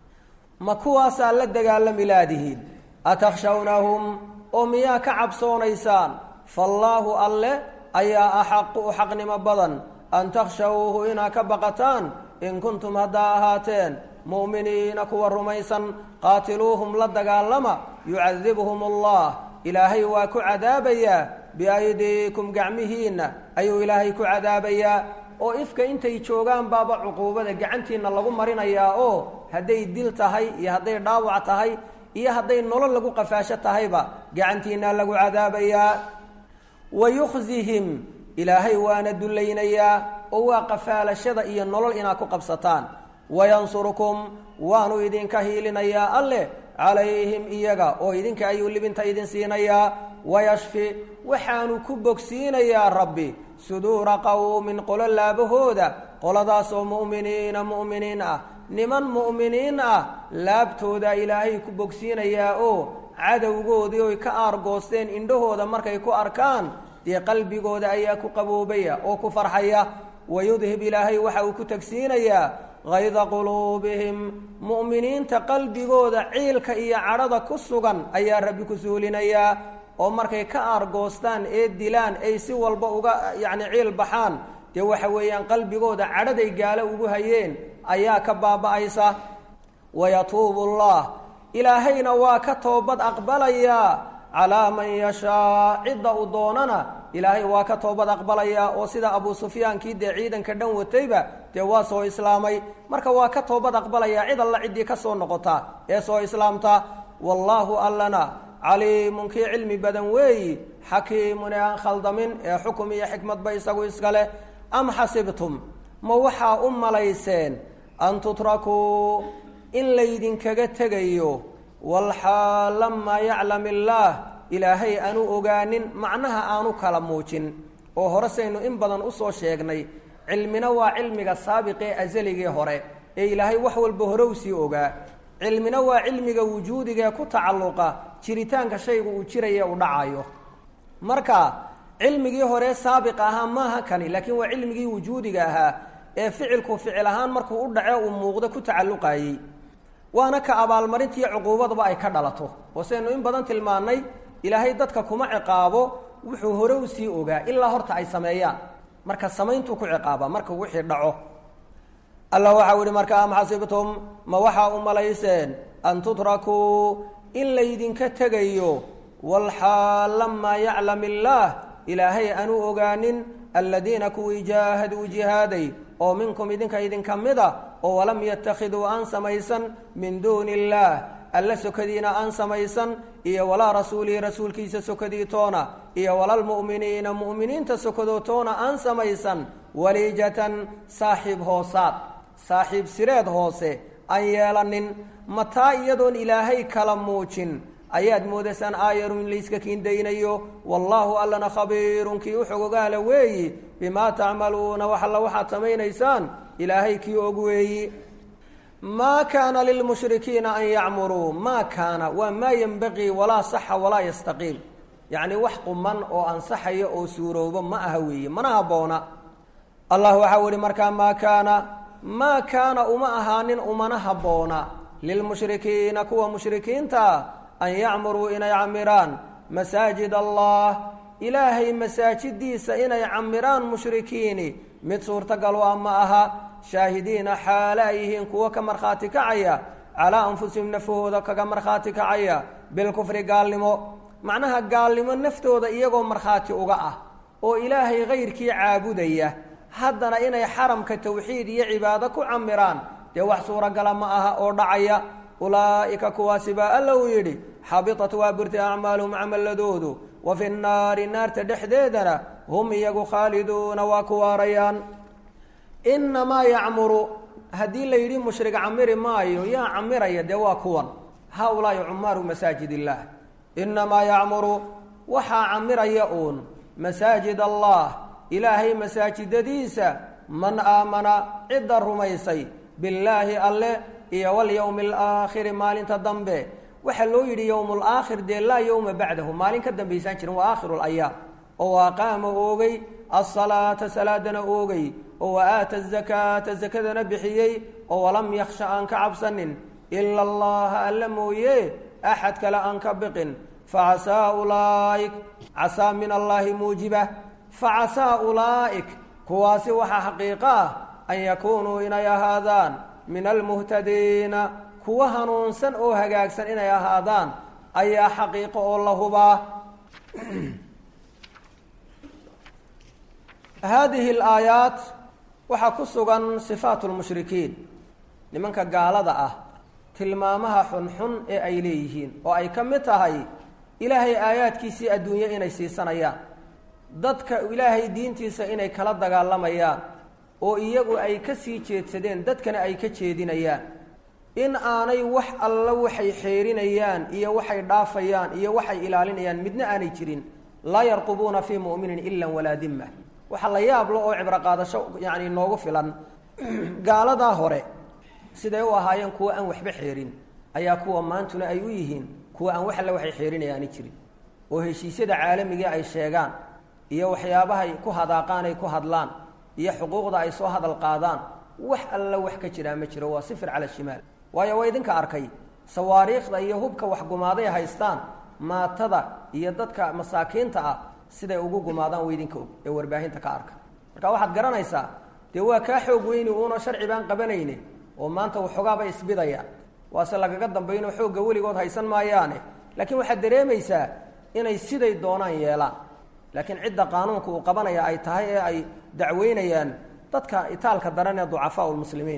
ma kuwaasaa la dagaalami laadihiin atakhshawnahum oo miyaa ka cabsoonaysaan faallaahu alle ayaa axaqu u xaqnimo badan an takhshawuuhu inaa ka baqataan in kuntum haddaa ahaateen mu'miniina kuwa rumaysan qaatiluuhum la dagaalama yucadibhum allah ilaahay waa ku cadaabayaa biaydiikum gacmihiinna ayuu ilaahay ku cadaabayaa oo ifka intay joogaan baaba cuquubada gacantiinna lagu marinayaa oo hadday dil tahay iyo hadday dhaawac tahay iyo hadday nolol lagu qafaasho tahayba gacantiinna lagu cadaabayaa wa yukhzihim ilaahay waana dullaynayaa oo waa qafaalashada iyo nolol inaad ku qabsataan wayansurukum waanu idinka hiilinayaa alleh calayhim iyaga oo idinka ayuu libinta idin siinayaa wayashfi waxaanu ku bogsiinayaa rabbi suduura qowmin qolo laabahooda qoladaasoo mu'miniina mu'miniin ah niman mu'miniin ah laabtooda ilaahay ku bogsiinayaa oo cadowgoodii oy ka aargoosteen indhahooda markay ku arkaan dee qalbigooda ayaa ku qaboobaya oo ku farxaya wayudhib ilaahay waxa uu ku tagsiinayaa hayda quluubihim mu'miniinta qalbigooda ciilka iyo cadhada ku sugan ayaa rabbi ku suulinayaa oo markay ka aargoostaan ee dilaan ay si walba uga yacni ciil baxaan dee waxa weeyaan qalbigooda cadhaday gaalo ugu hayeen ayaa ka baaba'aysa wayatuubu allah ilaahayna waa ka toobad aqbalayaa calaa man yashaa cidda uu doonana ilaahay waa ka toobad aqbalayaa oo sida abuu sufyaankii dee ciidanka dhan watayba dee waa soo islaamay marka waa ka toobad aqbalayaa cid alla ciddii ka soo noqota ee soo islaamta wallaahu allana caliimun kii cilmi badan weeyi xakiimun ee aan khaldamin ee xukum iyo xikmadba isagu iska leh am xasibtum ma waxaa u malayseen an tutrakuu in laydinkaga tegayo walxaal lamaa yaclam illaah ilaahay aanu ogaanin macnaha aanu kala muujin oo hore saynu in badan usoo sheegnay cilmina waa cilmiga saabiqee asaligii hore ee ilaahay wax walba hore u sii ogaa cilmina waa cilmiga wujuudigae ku tacalluqa jiritaanka shaygu uu jiraya u dhacayo marka cilmigii hore saabiq ahaa maaha kani laakiin waa cilmigii wujuudiga ahaa ee ficilku ficil ahaan markuu u dhace uu muuqdo ku tacalluqayey waana ka abaalmarintiiyo cuquubaduba ay ka dhalato oo saynu in badan tilmaannay ilaahay dadka kuma ciqaabo wuxuu hore u sii ogaa ilaa horta ay sameeyaan marka samayntuu ku ciqaaba marka wixii dhaco allah waxau ihi marka am xasibtum ma waxaa u malayseen an tutrakuu in laydinka tegayo walxaal lamaa yaclam illaah ilaahay aanu ogaanin aladiina kuwii jaahaduu jihaaday oo minkum idinka idinka mida oo walam yattakhiduu aan samaysan min duuni illaah alla sokadiina aan samaysan iyo walaa rasuulihi rasuulkiisa sokadii toona iyo walalmu'miniina mu'miniinta sokadoo toona aan samaysan waliijatan saaxiib hoosaad saaxiib sireed hoose aan yeelanin mataa iyadoon ilaahay kala muujin ayaad moodaysaan aayarun in layska kiindaynayo wallaahu allana khabiirun kii u xogogaala weeyi bimaa tacmaluuna wax alla waxaad samaynaysaan ilaahay kii og weeyi maa kaana lilmushrikiina an yacmuruu maa kaana waa maa yenbaqii walaa saxa walaa yastaqiim yacni wax quman oo ansaxaya oo suuroobo ma aha weeye mana habboona allah waxau ihi markaa maa kaana maa kaana uma ahaanin umana habboona lilmushrikiina kuwa mushrikiinta an yacmuruu inay camiraan masaajid allah ilaahay masaajidiisa inay camiraan mushrikiini mid suurtagal a ma aha shaahidiina xaale ay yihiin kuwo ka markhaati kacaya calaa anfusihim nafahooda kaga markhaati kacaya bilkufri gaalnimo macnaha gaalnimo naftooda iyagoo markhaati uga ah oo ilaahay kayrkii caabudaya haddana inay xaramka tawxiid iyo cibaado ku camiraan dee wax suuragala ma aha oo dhacaya ulaa'ika kuwaasi baa alla uu yidhi xabitat waa burtay acmaaluhum camaladoodu wa fi nnaari naarta dhexdeedana hum iyagu khaaliduuna waa ku waarayaan inamaa yacmuru haddii la yidhi mushrik camiri maayo yaa camiraya dee waa kuwan haa-ulaa'i cumaaru masaajid illaah inamaa yacmuru waxaa camiraya uun masaajid allah ilaahay masaajidadiisa man aamana cidda rumaysay billaahi alle iyo walyowmi alaakhiri maalinta dambe waxaa loo yidhi yowmu laakhir dee laa yowma bacdahu maalin ka dambaysaan jirin waa aakhiru layaam oo aqaama oogay asalaata salaadana oogay oo wa aata azakaata zakadana bixiyey oo walam yakhsha aan ka cabsanin ila allaha alla mooye axad kale aan ka biqin facasaa ulaa'ik casaa min allaahi muujiba facasaa ulaa'ik kuwaasi waxaa xaqiiqo ah an yakuunuu inay ahaadaan min almuhtadiina kuwa hanuunsan oo hagaagsan inay ahaadaan ayaa xaqiiqo oo la hubaa haadihi alaayaat waxaa ku sugan sifaat lmushrikiin nimanka gaalada ah tilmaamaha xunxun ee ay leeyihiin oo ay ka mid tahay ilaahay aayaadkiisii adduunye inay siisanayaan dadka ilaahay diintiisa inay kala dagaalamayaan oo iyagu ay ka sii jeedsadeen dadkana ay ka jeedinayaan in aanay wax alla waxay xeerinayaan iyo waxay dhaafayaan iyo waxay ilaalinayaan midna aanay jirin laa yarqubuuna fii mu'minin ila walaa dimma waxa la yaablo oo cibro qaadasho yacni noogu filan gaaladaa hore siday u ahaayeen kuwa aan waxba xeerin ayaa kuwa maantuna ay u yihiin kuwa aan wax alle waxay xeerinayaani jirin oo heshiisyada caalamiga ay sheegaan iyo waxyaabahay ku hadaaqaan ay ku hadlaan iyo xuquuqda ay soo hadal qaadaan wax alla wax ka jiraa ma jiro waa sifir cala shimaal waayo waa idinka arkay sawaariikhda iyo hubka waxgumaaday haystaan maatada iyo dadka masaakiinta ah siday ugu gumaadaan weydinka og ee warbaahinta ka arka marka waxaad garanaysaa dee waa kaa xoog weyni uunoo sharci baan qabanayne oo maanta waxoogaabay isbidayaan waase lagaga dambaynoo xoogga weligood haysan maayaane laakiin waxaad dareemaysaa inay siday doonaan yeelaan laakiin cidda qaanuunka uu qabanaya ay tahay ee ay dacweynayaan dadka itaalka daran ee ducafaa lmuslimiin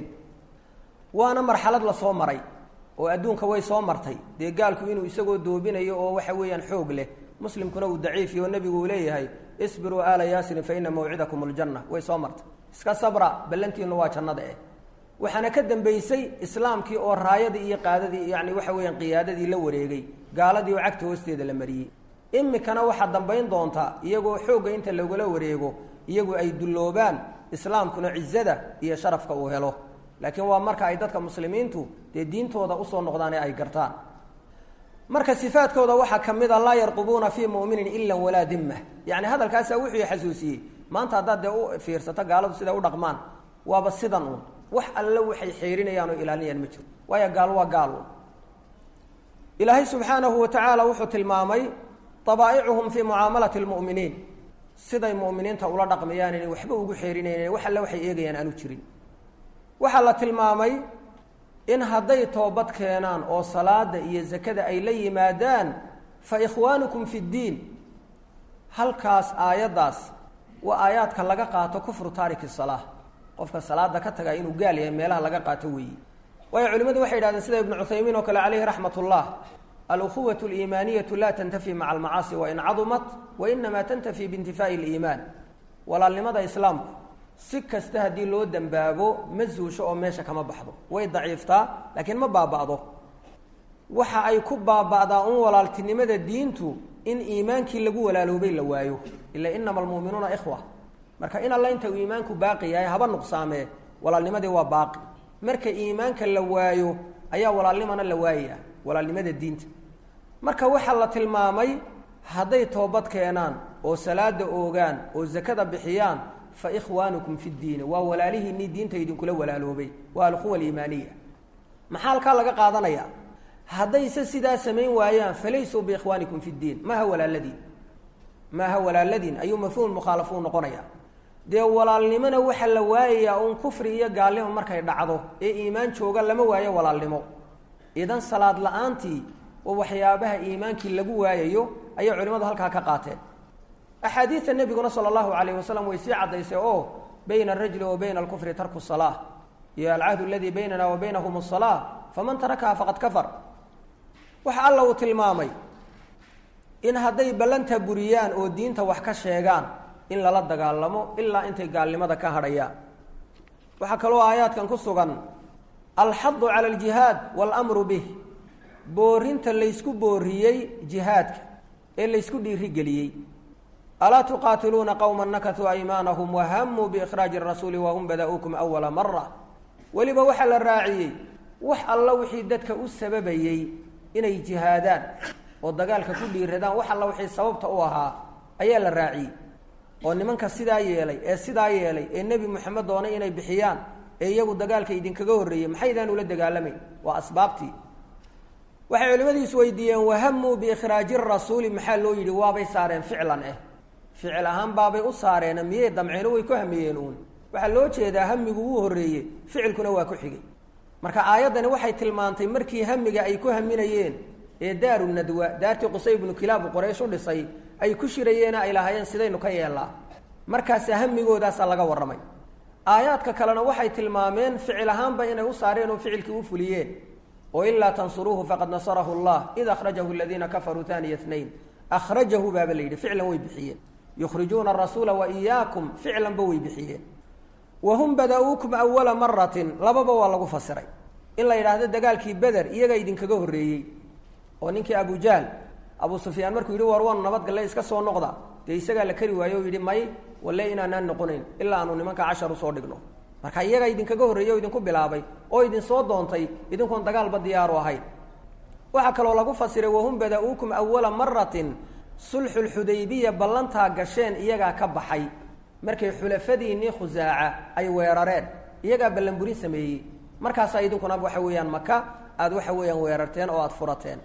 waana marxalad la soo maray oo adduunka way soo martay dee gaalku inuu isagoo doobinayo oo waxa weeyaan xoog leh muslimkuna uu daciifiyo oo nebigu uu leeyahay isbiruu aala yaasirin fa ina mawcidakum aljanna way soo martay iska sabra ballantiinu waa jannada eh waxaana ka dambaysay islaamkii oo raayadii iyo qaadadii yani waxa weeyaan qiyaadadii la wareegay gaaladii oo cagta hoosteeda la mariyey imikana waxaa dambayn doontaa iyagoo xoogga inta lagula wareego iyagu ay dulloobaan islaamkuna cizada iyo sharafka uu helo laakiin waa marka ay dadka muslimiintu dee diintooda usoo noqdaan ee ay gartaan marka sifaadkooda waxaa ka mid a laa yarqubuuna fii mu'minin ila walaa dimma yani hadalkaasaa wuxuu xasuusiyey maanta haddaad dee u fiirsato gaaladu siday u dhaqmaan waaba sidan uun wax alle waxay xeerinayaan oo ilaalinayaan ma jiro waayo gaal waa gaal uun ilaahay subxaanahu wa tacaala wuxuu tilmaamay abaa'icuhum fii mucaamalati lmu'miniin siday mu'miniinta ula dhaqmayaan inay waxba ugu xeerinaynan wax alle waxay eegayaan aanu jirin waxaa la tilmaamay in hadday toobad keenaan oo salaada iyo zakada ay la yimaadaan fa ikhwaanukum fi ddiin halkaas aayaddaas waa aayaadka laga qaato kufru taariki salaa qofka salaada ka taga inuu gaal yahay meelaha laga qaato weeyi waayo culimmadu waxay yidhahdeen sida ibnu cuthaymiin oo kale caleyhi raxmat ullah alukhuwat aliimaaniyatu laa tantafi maca almacaasi wain cadumat wa inamaa tantafi biintifaa'i aliimaan walaalnimada islaamku si kasta haddii loo dembaabo ma zuusho oo meesha kama baxdo way daciiftaa laakiin ma baaba'do waxa ay ku baaba'daa un walaaltinimada diintu in iimaankii lagu walaaloobay la waayo ila inama almu'minuuna ikhwa marka in alla inta uu iimaanku baaqi yahay haba nuqsaamee walaalnimadii waa baaqi marka iimaanka la waayo ayaa walaalnimana la waayaya walaalnimada diinta marka waxaa la tilmaamay hadday toobad keenaan oo salaada oogaan oo zakada bixiyaan fa ikhwaanukum fi ddiini waa walaalihiinii diinta idinkula walaaloobay waa alquwa aliimaaniya maxaa halkaa laga qaadanaya haddayse sidaa samayn waayaan falaysuu biikhwaanikum fi ddiin maaha walaaladiin maaha walaaladiin ayuu mafhuum mukhaalafuu noqonaya dee walaalnimona waxaa la waayayaa uun kufri iyo gaalnimo markay dhacdo ee iimaan jooga lama waayo walaalnimo idan salaad la-aantii oo waxyaabaha iimaankii lagu waayayo ayay culimmadu halkaa ka qaateen axaadiida nebiguna sala allahu calayh wasalam way sii caddaysay oo bayna arajuli wa bayna alkufri tarku salaa iyo alcahdu aladii baynana wa baynahum asalaa faman tarakaha faqad kafar waxa alla uu tilmaamay in hadday ballanta buriyaan oo diinta wax ka sheegaan in lala dagaalamo ilaa intay gaalnimada ka hadhayaan waxaa kaloo aayaadkan ku sugan alxadu cala aljihaad waalamru bih boorinta laysku booriyey jihaadka ee laysku dhiirigeliyey alaa tuqaatiluuna qowma nakatuu aymaanahum wahamuu biikhraaji rasuuli wahum bada-uukum awala mara weliba waxaa la raaciyey wax alla wixii dadka u sababayey inay jihaadaan oo dagaalka ku dhiiradaan wax alla wixii sababta u ahaa ayaa la raaciyey oo nimanka sidaa yeelay ee sidaa yeelay ee nebi moxamed doonay inay bixiyaan ee iyagu dagaalka idinkaga horreeyey maxaydaan ula dagaalamayn waa asbaabtii waxay culimmadiisu weydiiyeen wahamuu biikhraaji rasuuli maxaa loo yidhi waabay saareen ficlan eh ficil ahaan baabay u saareen miyey damceeno way ku hamiyeen uun waxaa loo jeedaa hamigu wuu horreeyey ficilkuna waa ku xigay marka aayaddani waxay tilmaantay markii hamiga ay ku haminayeen ee daaru nadwa daartii qusay ibnu kilaabu qoraysh u dhisay ay ku shirayeena ay lahaayeen sidaynu ka yeellaa markaasa hamigoodaasa laga warramay aayaadka kalena waxay tilmaameen ficil ahaanba inay u saareen oo ficilkii u fuliyeen oo ilaa tansuruuhu faqad nasarahu llah id akhrajahu aladiina kafaruu taniya nayn akhrajahu baaba la yidhi ficlan way bixiyeen yukhrijuuna arasuula wa iyaakum ficlanba way bixiyeen wahum bada-uukum awala maratin lababa waa lagu fasiray in la yidhaahdo dagaalkii beder iyagaa idinkaga horreeyey oo ninkii abujahl abu sufyaan markuu yidhi war wan nabadgalle iska soo noqda dee isagaa la kari waayo o yidhi may walle inaanaan noqonayn ilaa aanu nimanka cashar usoo dhigno marka iyagaa idinkaga horreeyey oo idinku bilaabay oo idinsoo doontay idinkoon dagaalba diyaaru ahayn waxaa kaloo lagu fasiray wahum bada-uukum awala maratin sulxulxudaybiya ballantaa gasheen iyagaa ka baxay markay xulafadiinnii khusaaca ay weerareen iyagaa ballanburin sameeyey markaasaa idinkuna waxa weeyaan maka aada waxa weeyaan weerarteen oo aada furateen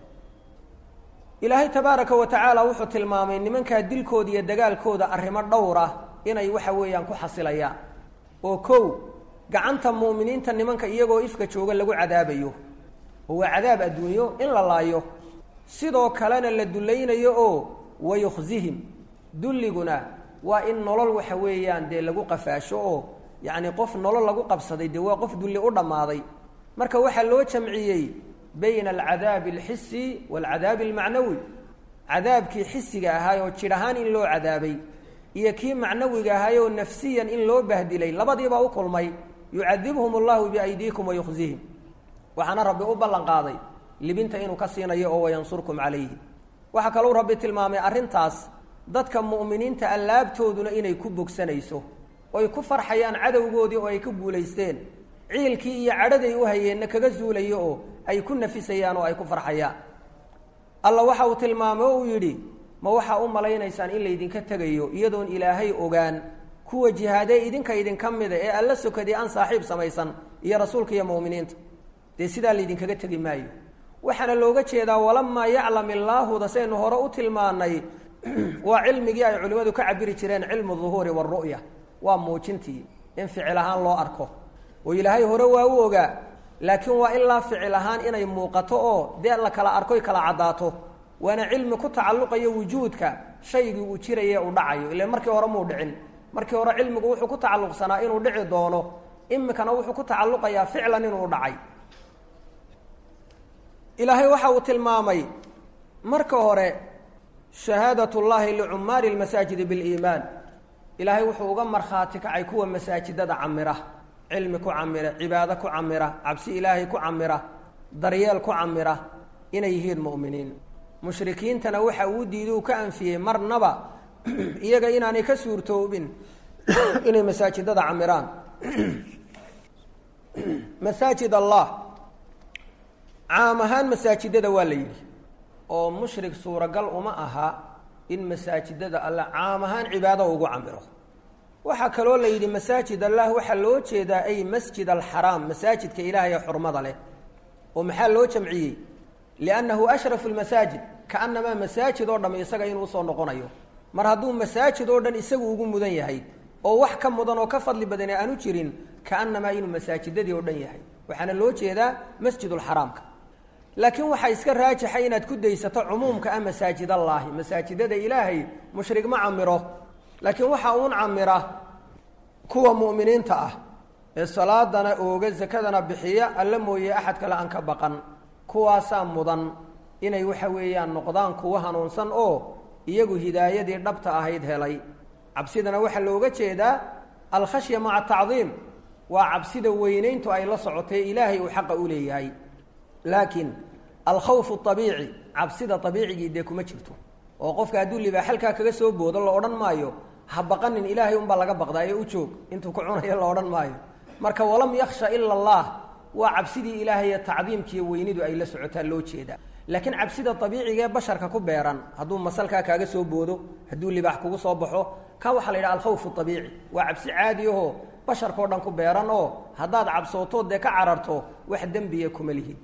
ilaahay tabaaraka wa tacaala wuxuu tilmaamay nimankaa dilkooda iyo dagaalkooda arrimo dhowr ah inay waxa weeyaan ku xasilayaan oo kow gacanta mu'miniinta nimanka iyagoo ifka jooga lagu cadaabayo oo waa cadaab adduunyo in la laayo sidoo kalena la dullaynayo oo wayukhzihim dulliguna waa in nolol waxa weeyaan dee lagu qafaasho oo yacni qof nolol lagu qabsaday dee waa qof dulli u dhammaaday marka waxaa loo jamciyey bayna alcadaabi alxisi waalcadaabi almacnawi cadaabkii xisiga ahaay oo jidh ahaan in loo cadaabay iyo kii macnawiga ahaay oo nafsiyan in loo bahdilay labadiibaa u kulmay yucadibhum allahu biaydiikum wayukhzihim waxaana rabbi u ballan qaaday libinta inuu ka siinayo oo wayansurkum calayhi waxaa kalou rabbi tilmaamay arrintaas dadka mu'miniinta allaabtooduna inay ku bogsanayso oy ku farxayaan cadowgoodii oo ay ka guulaysteen ciilkii iyo cadhaday u hayeenna kaga zuulayo oo ay ku nafisayaan oo ay ku farxayaan alla waxa uu tilmaamay oo uu yidhi ma waxaa u malaynaysaan in laydinka tegayo iyadoon ilaahay ogaan kuwa jihaadee idinka idinka mida ee alla sokadii aan saaxiib samaysan iyo rasuulka iyo mu'miniinta dee sidaa laydinkaga tegi maayo waxaana looga jeedaa walamaa yaclam illaahuda saynu hore u tilmaanay waa cilmigii ay culimmadu ka cabiri jireen cilmu duhuuri waaru'ya waa muujintii in ficil ahaan loo arko oo ilaahay hore waa u ogaa laakiin waa ilaa ficil ahaan inay muuqato oo dee la kala arkoy kala caddaato waana cilmi ku tacalluqayo wujuudka shaygii uu jiraye uu dhacayo ile markii hore muu dhicin markii hore cilmigu wuxuu ku tacalluqsanaa inuu dhici doono imikana wuxuu ku tacalluqayaa ficlan inuu dhacay ilaahay waxa uu tilmaamay marka hore shahaadat llahi licumaari lmasaajidi biliimaan ilaahay wuxuu uga markhaati kacay kuwa masaajidada camira cilmi ku camira cibaado ku camira cabsi ilaahay ku camira daryeel ku camira inay yihiin mu'miniin mushrikiintana waxa uu diiday uu ka anfiyey marnaba iyaga inaanay ka suurtoobin inay masaajidada camiraan masaajid allah caam ahaan masaajidada waa la yidhi oo mushrik suuragal uma aha in masaajidada alla caam ahaan cibaado ugu camiro waxaa kaloo la yidhi masaajid allah waxaa loo jeedaa ay masjid alxaraam masaajidka ilaahay ee xurmada leh oo maxaa loo jamciyey liannahu ashrafu lmasaajid kaanamaa masaajid oo dham isaga inuu usoo noqonayo mar hadduu masaajid oo dhan isagu ugu mudan yahay oo wax ka mudan oo ka fadli badane aanu jirin kaanamaa inuu masaajidadii oo dhan yahay waxaana loo jeedaa masjidulxaraamka laakiin waxaa iska raajixa inaad ku daysato cumuumka ah masaajid allaahi masaajidada ilaahay mushrig ma camiro laakiin waxaa uun camira kuwa mu'miniinta ah ee salaadana ooga sakadana bixiya alla mooye axad kale aan ka baqan kuwaasaa mudan inay waxa weeyaan noqdaan kuwa hanuunsan oo iyagu hidaayadii dhabta ahayd helay cabsidana waxaa looga jeedaa alkhashya maca tacdiim waa cabsida weynayntu ay la socotay ilaahay uu xaqa u leeyahay laakiin alkhawfu abiici cabsida abiicigii dee kuma jirto oo qofka hadduu libaa xalkaa kaga soo boodo la odhan maayo ha baqanin ilaahay unbaa laga baqdaa ee u joog intuu ku cunayo la odhan maayo marka walam yakhsha ila allah waa cabsidii ilaahay tacdiimkiiyo weynidu ay la socotaa loo jeedaa laakiin cabsida abiiciga ee basharka ku beeran hadduu masalkaa kaaga soo boodo hadduu libaax kugu soo baxo ka waxaa la yidhaha alkhawfu abiici waa cabsi caadi ahoo basharkao dhan ku beeran oo haddaad cabsootood dee ka cararto wax dembiya kuma lihid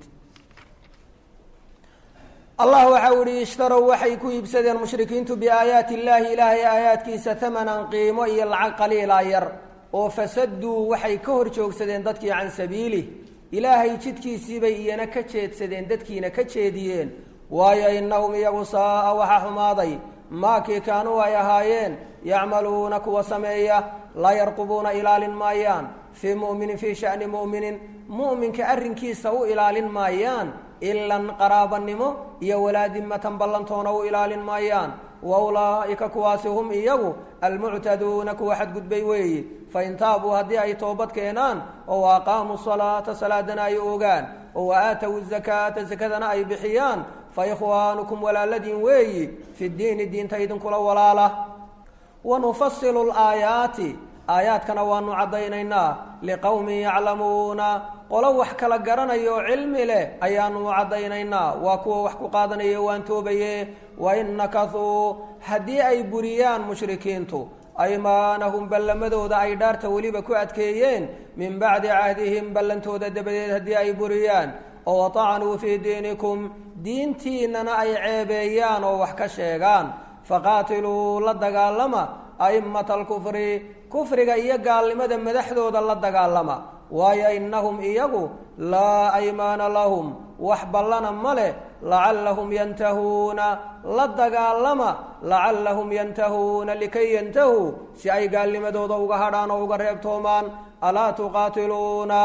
allah waxa u ihi ishtarow waxay ku iibsadeen mushrikiintu biaayaati illaahi ilaahay aayaadkiisa tamanan qiimo iyo lacag qaliilaa yar oo fasaduu waxay ka hor joogsadeen dadkii can sabiilih ilaahay jidkiisiibay iyana ka jeedsadeen dadkiina ka jeediyeen waayo innahum iyagu saaa waxaa xumaaday maakii kaanuu ay ahaayeen yacmaluuna kuwa sameeya laa yarqubuuna ilaalin maayaan fii muminin fii shani mu'minin mu'minka arrinkiisa u ilaalin maayaan ilan qaraabanimo iyo walaadimatan ballantoona u ilaalin maayaan wa ulaa'ika kuwaasi hum iyagu almuctaduuna kuwa xadgudbay weeye fain taabuu haddii ay toobad keenaan oo aqaamuu salaata salaadana ay ogaan oo waaatow zakaata sakadana ay bixiyaan fa ikhwaanukum walaaladiin weeyi fi diini diinta idinkula walaala wanufasilu laayaati aayaadkana waanu caddaynaynaa liqowmin yaclamuuna qolo wax kala garanaya oo cilmi leh ayaanu caddaynaynaa waa kuwa wax ku qaadanaya waan toobaye wain nakasuu haddii ay buriyaan mushrikiintu aymaanahum ballamadooda ay dhaarta weliba ku adkeeyeen min bacdi cahdihim ballantooda dabadeed haddii ay buriyaan oo watacnuu fii diinikum diintiinnana ay ceebeeyaan oo wax ka sheegaan faqaatiluu la dagaalama a'immata alkufri kufriga iyo gaalnimada madaxdooda la dagaalama waayo innahum iyagu laa aymaana lahum wax ballana ma leh lacallahum yantahuuna la dagaalama lacallahum yantahuuna likay yantahuu si ay gaalnimadooda uga hadhaan oo uga reebtoomaan alaa tuqaatiluuna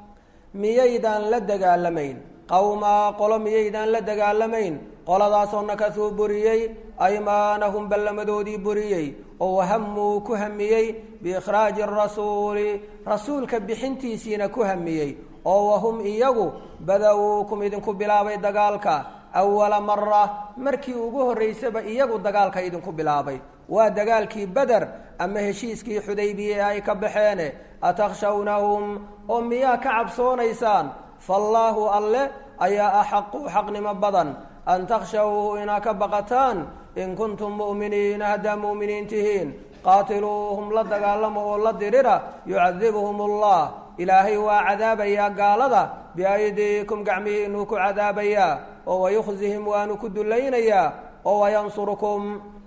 miyaydaan la dagaalamayn qowmaa qolo miyaydaan la dagaalamayn qoladaasoo nakasuu buriyey aymaanahum ballamadoodii buriyey oo wahamuu ku hamiyey biikhraaji arasuuli rasuulka bixintiisiina ku hamiyey oo wahum iyagu badawuukum idinku bilaabay dagaalka awala mara markii ugu horraysaba iyagu dagaalka idinku bilaabay waa dagaalkii beder ama heshiiskii xudaybiye ee ay ka baxeene atakhshawnahum oo miyaa ka cabsoonaysaan faallaahu alle ayaa axaqu xaqnimo badan an takhshawhu inaa ka baqataan in kuntum mu'miniina haddaa mu'miniin tihiin qaatiluuhum la dagaalama oo la dirira yucadibuhum allah ilaahay waa cadaabayaa gaalada biaydiikum gacmihiinuu ku cadaabayaa oo wayukhzihim waanu ku dulaynayaa oo wayansurukum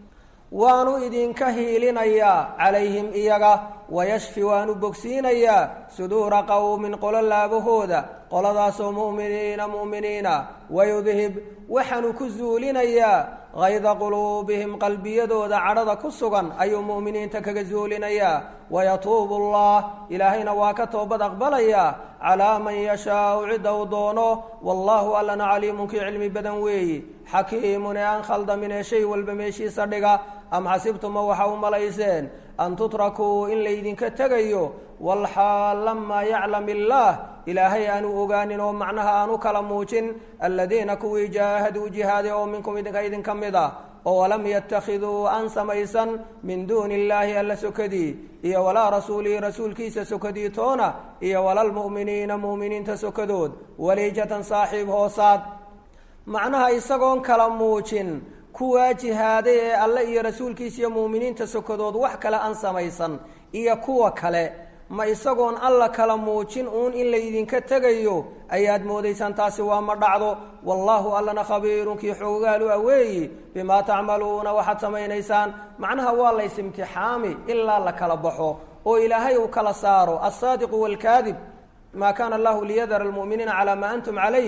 waanu idinka hiilinayaa calayhim iyaga wayashfi waanu bogsiinayaa suduura qowmin qolo laabahooda qoladaasoo mu'miniina mu'miniina wayudhib waxaanu ku zuulinayaa hayda quluubihim qalbiyadooda cadhada ku sugan ayuu mu'miniinta kaga zuulinayaa wayatuubu allah ilaahayna waa ka toobad aqbalayaa calaa man yashaau cidda uu doono wallaahu allana caliimunkii cilmi badan weeyi xakiimun ee aan khaldamin ee shay walba meeshiisa dhiga am xasibtuma waxa u malayseen an tutrakuu in laydinka tegayo walxaal lamaa yaclam illaah ilaahay aanu ogaanin oo macnaha aanu kala muujin aladiina kuwii jaahaduu jihaaday oo minkum idinka idinka mid ah oo walam yattakhiduu aan samaysan min duuni illaahi alla sokadii iyo walaa rasuulihi rasuulkiisa sokadii toona iyo walalmu'miniina mu'miniinta sokadood waliijatan saaxiib hoosaad macnaha isagoon kala muujin kuwaa jihaaday ee alle iyo rasuulkiisa iyo mu'miniinta sokadood wax kale aan samaysan iyo kuwa kale ma isagoon alla kala muujin uun in laydinka tegayo ayaad moodaysaan taasi waa ma dhacdo wallaahu allana khabiirunkii xoogaalu aweeyi bimaa tacmaluuna waxaad samaynaysaan macnaha waa lays imtixaami ilaa la kala baxo oo ilaahay uu kala saaro alsaadiqu waalkaadib maa kaana allahu liyadara almu'miniina calaa maa antum calayh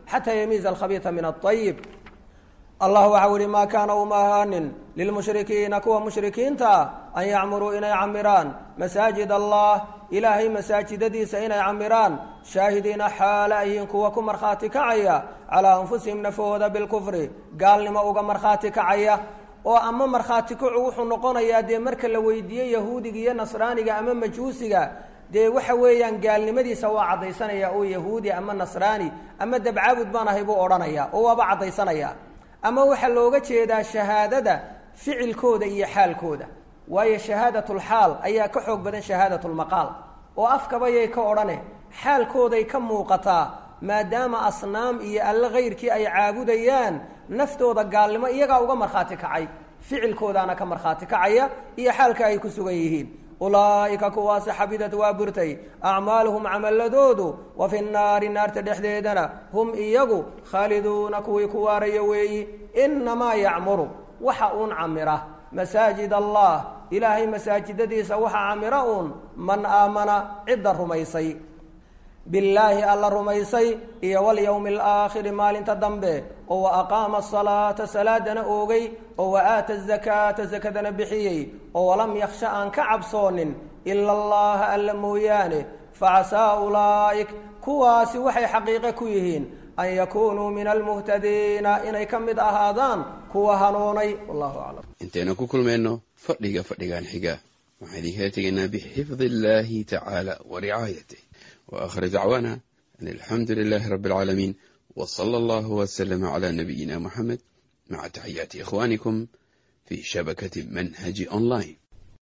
xataa yamiiza alkhabiisa min aayib allah waxau ihi maa kaana uma ahaanin lilmushrikiina kuwa mushrikiinta an yacmuruu inay camiraan masaajid allah ilaahay masaajidadiisa inay camiraan shaahidiina xaala ayihiin kuwa ku markhaati kacaya calaa anfusihim nafahooda bilkufri gaalnimo uga markhaati kacaya oo ama markhaati kacu wuxuu noqonayaa dee marka la weydiiye yahuudiga iyo nasraaniga ama majuusiga dee waxa weeyaan gaalnimadiisa waa caddaysanaya oo yahuudi ama nasraani ama dabcaabud baan ahay buu odhanaya oo waaba caddaysanaya ama waxaa looga jeedaa shahaadada ficilkooda iyo xaalkooda waayo shahaadatulxaal ayaa ka xoog badan shahaadatulmaqaal oo afkabayay ka odhane xaalkooday ka muuqataa maadaama asnaam iyo alle kayrkii ay caabudayaan naftooda gaalnimo iyagaa uga markhaati kacay ficilkoodaana ka markhaati kacaya iyo xaalka ay ku sugan yihiin ulaa'ika kuwaasi xabidad waa burtay acmaaluhum camaladoodu wa fi nnaari naarta dhexdeedana hum iyagu khaaliduuna kuwii ku waaraya weeyi inamaa yacmuru waxa uun camira masaajid allah ilaahay masaajidadiisa waxa camira uun man aamana cidda rumaysay billaahi alla rumaysay iyo walyowmi alaakhiri maalinta dambe oo wa aqaama asalaata salaadana oogay oo wa aata azakaata sakadana bixiyey oo walam yakhsha aan ka cabsoonin ila allaha alla mooyaane facasaa ulaa'ik kuwaasi waxay xaqiiqe ku yihiin an yakunuu min almuhtadiina inay ka mid ahaadaan kuwa hanuunay wallahu aclam intaynu ku kulmayno fadhiga fadhigan xiga waxaan idinkala tegaynaa bixifdi illaahi tacaala wa ricaayatih وآخر دعوانا أن الحمد لله رب العالمين وصلى الله وسلم على نبينا محمد مع تحيات إخوانكم في شبكة منهج أونلاين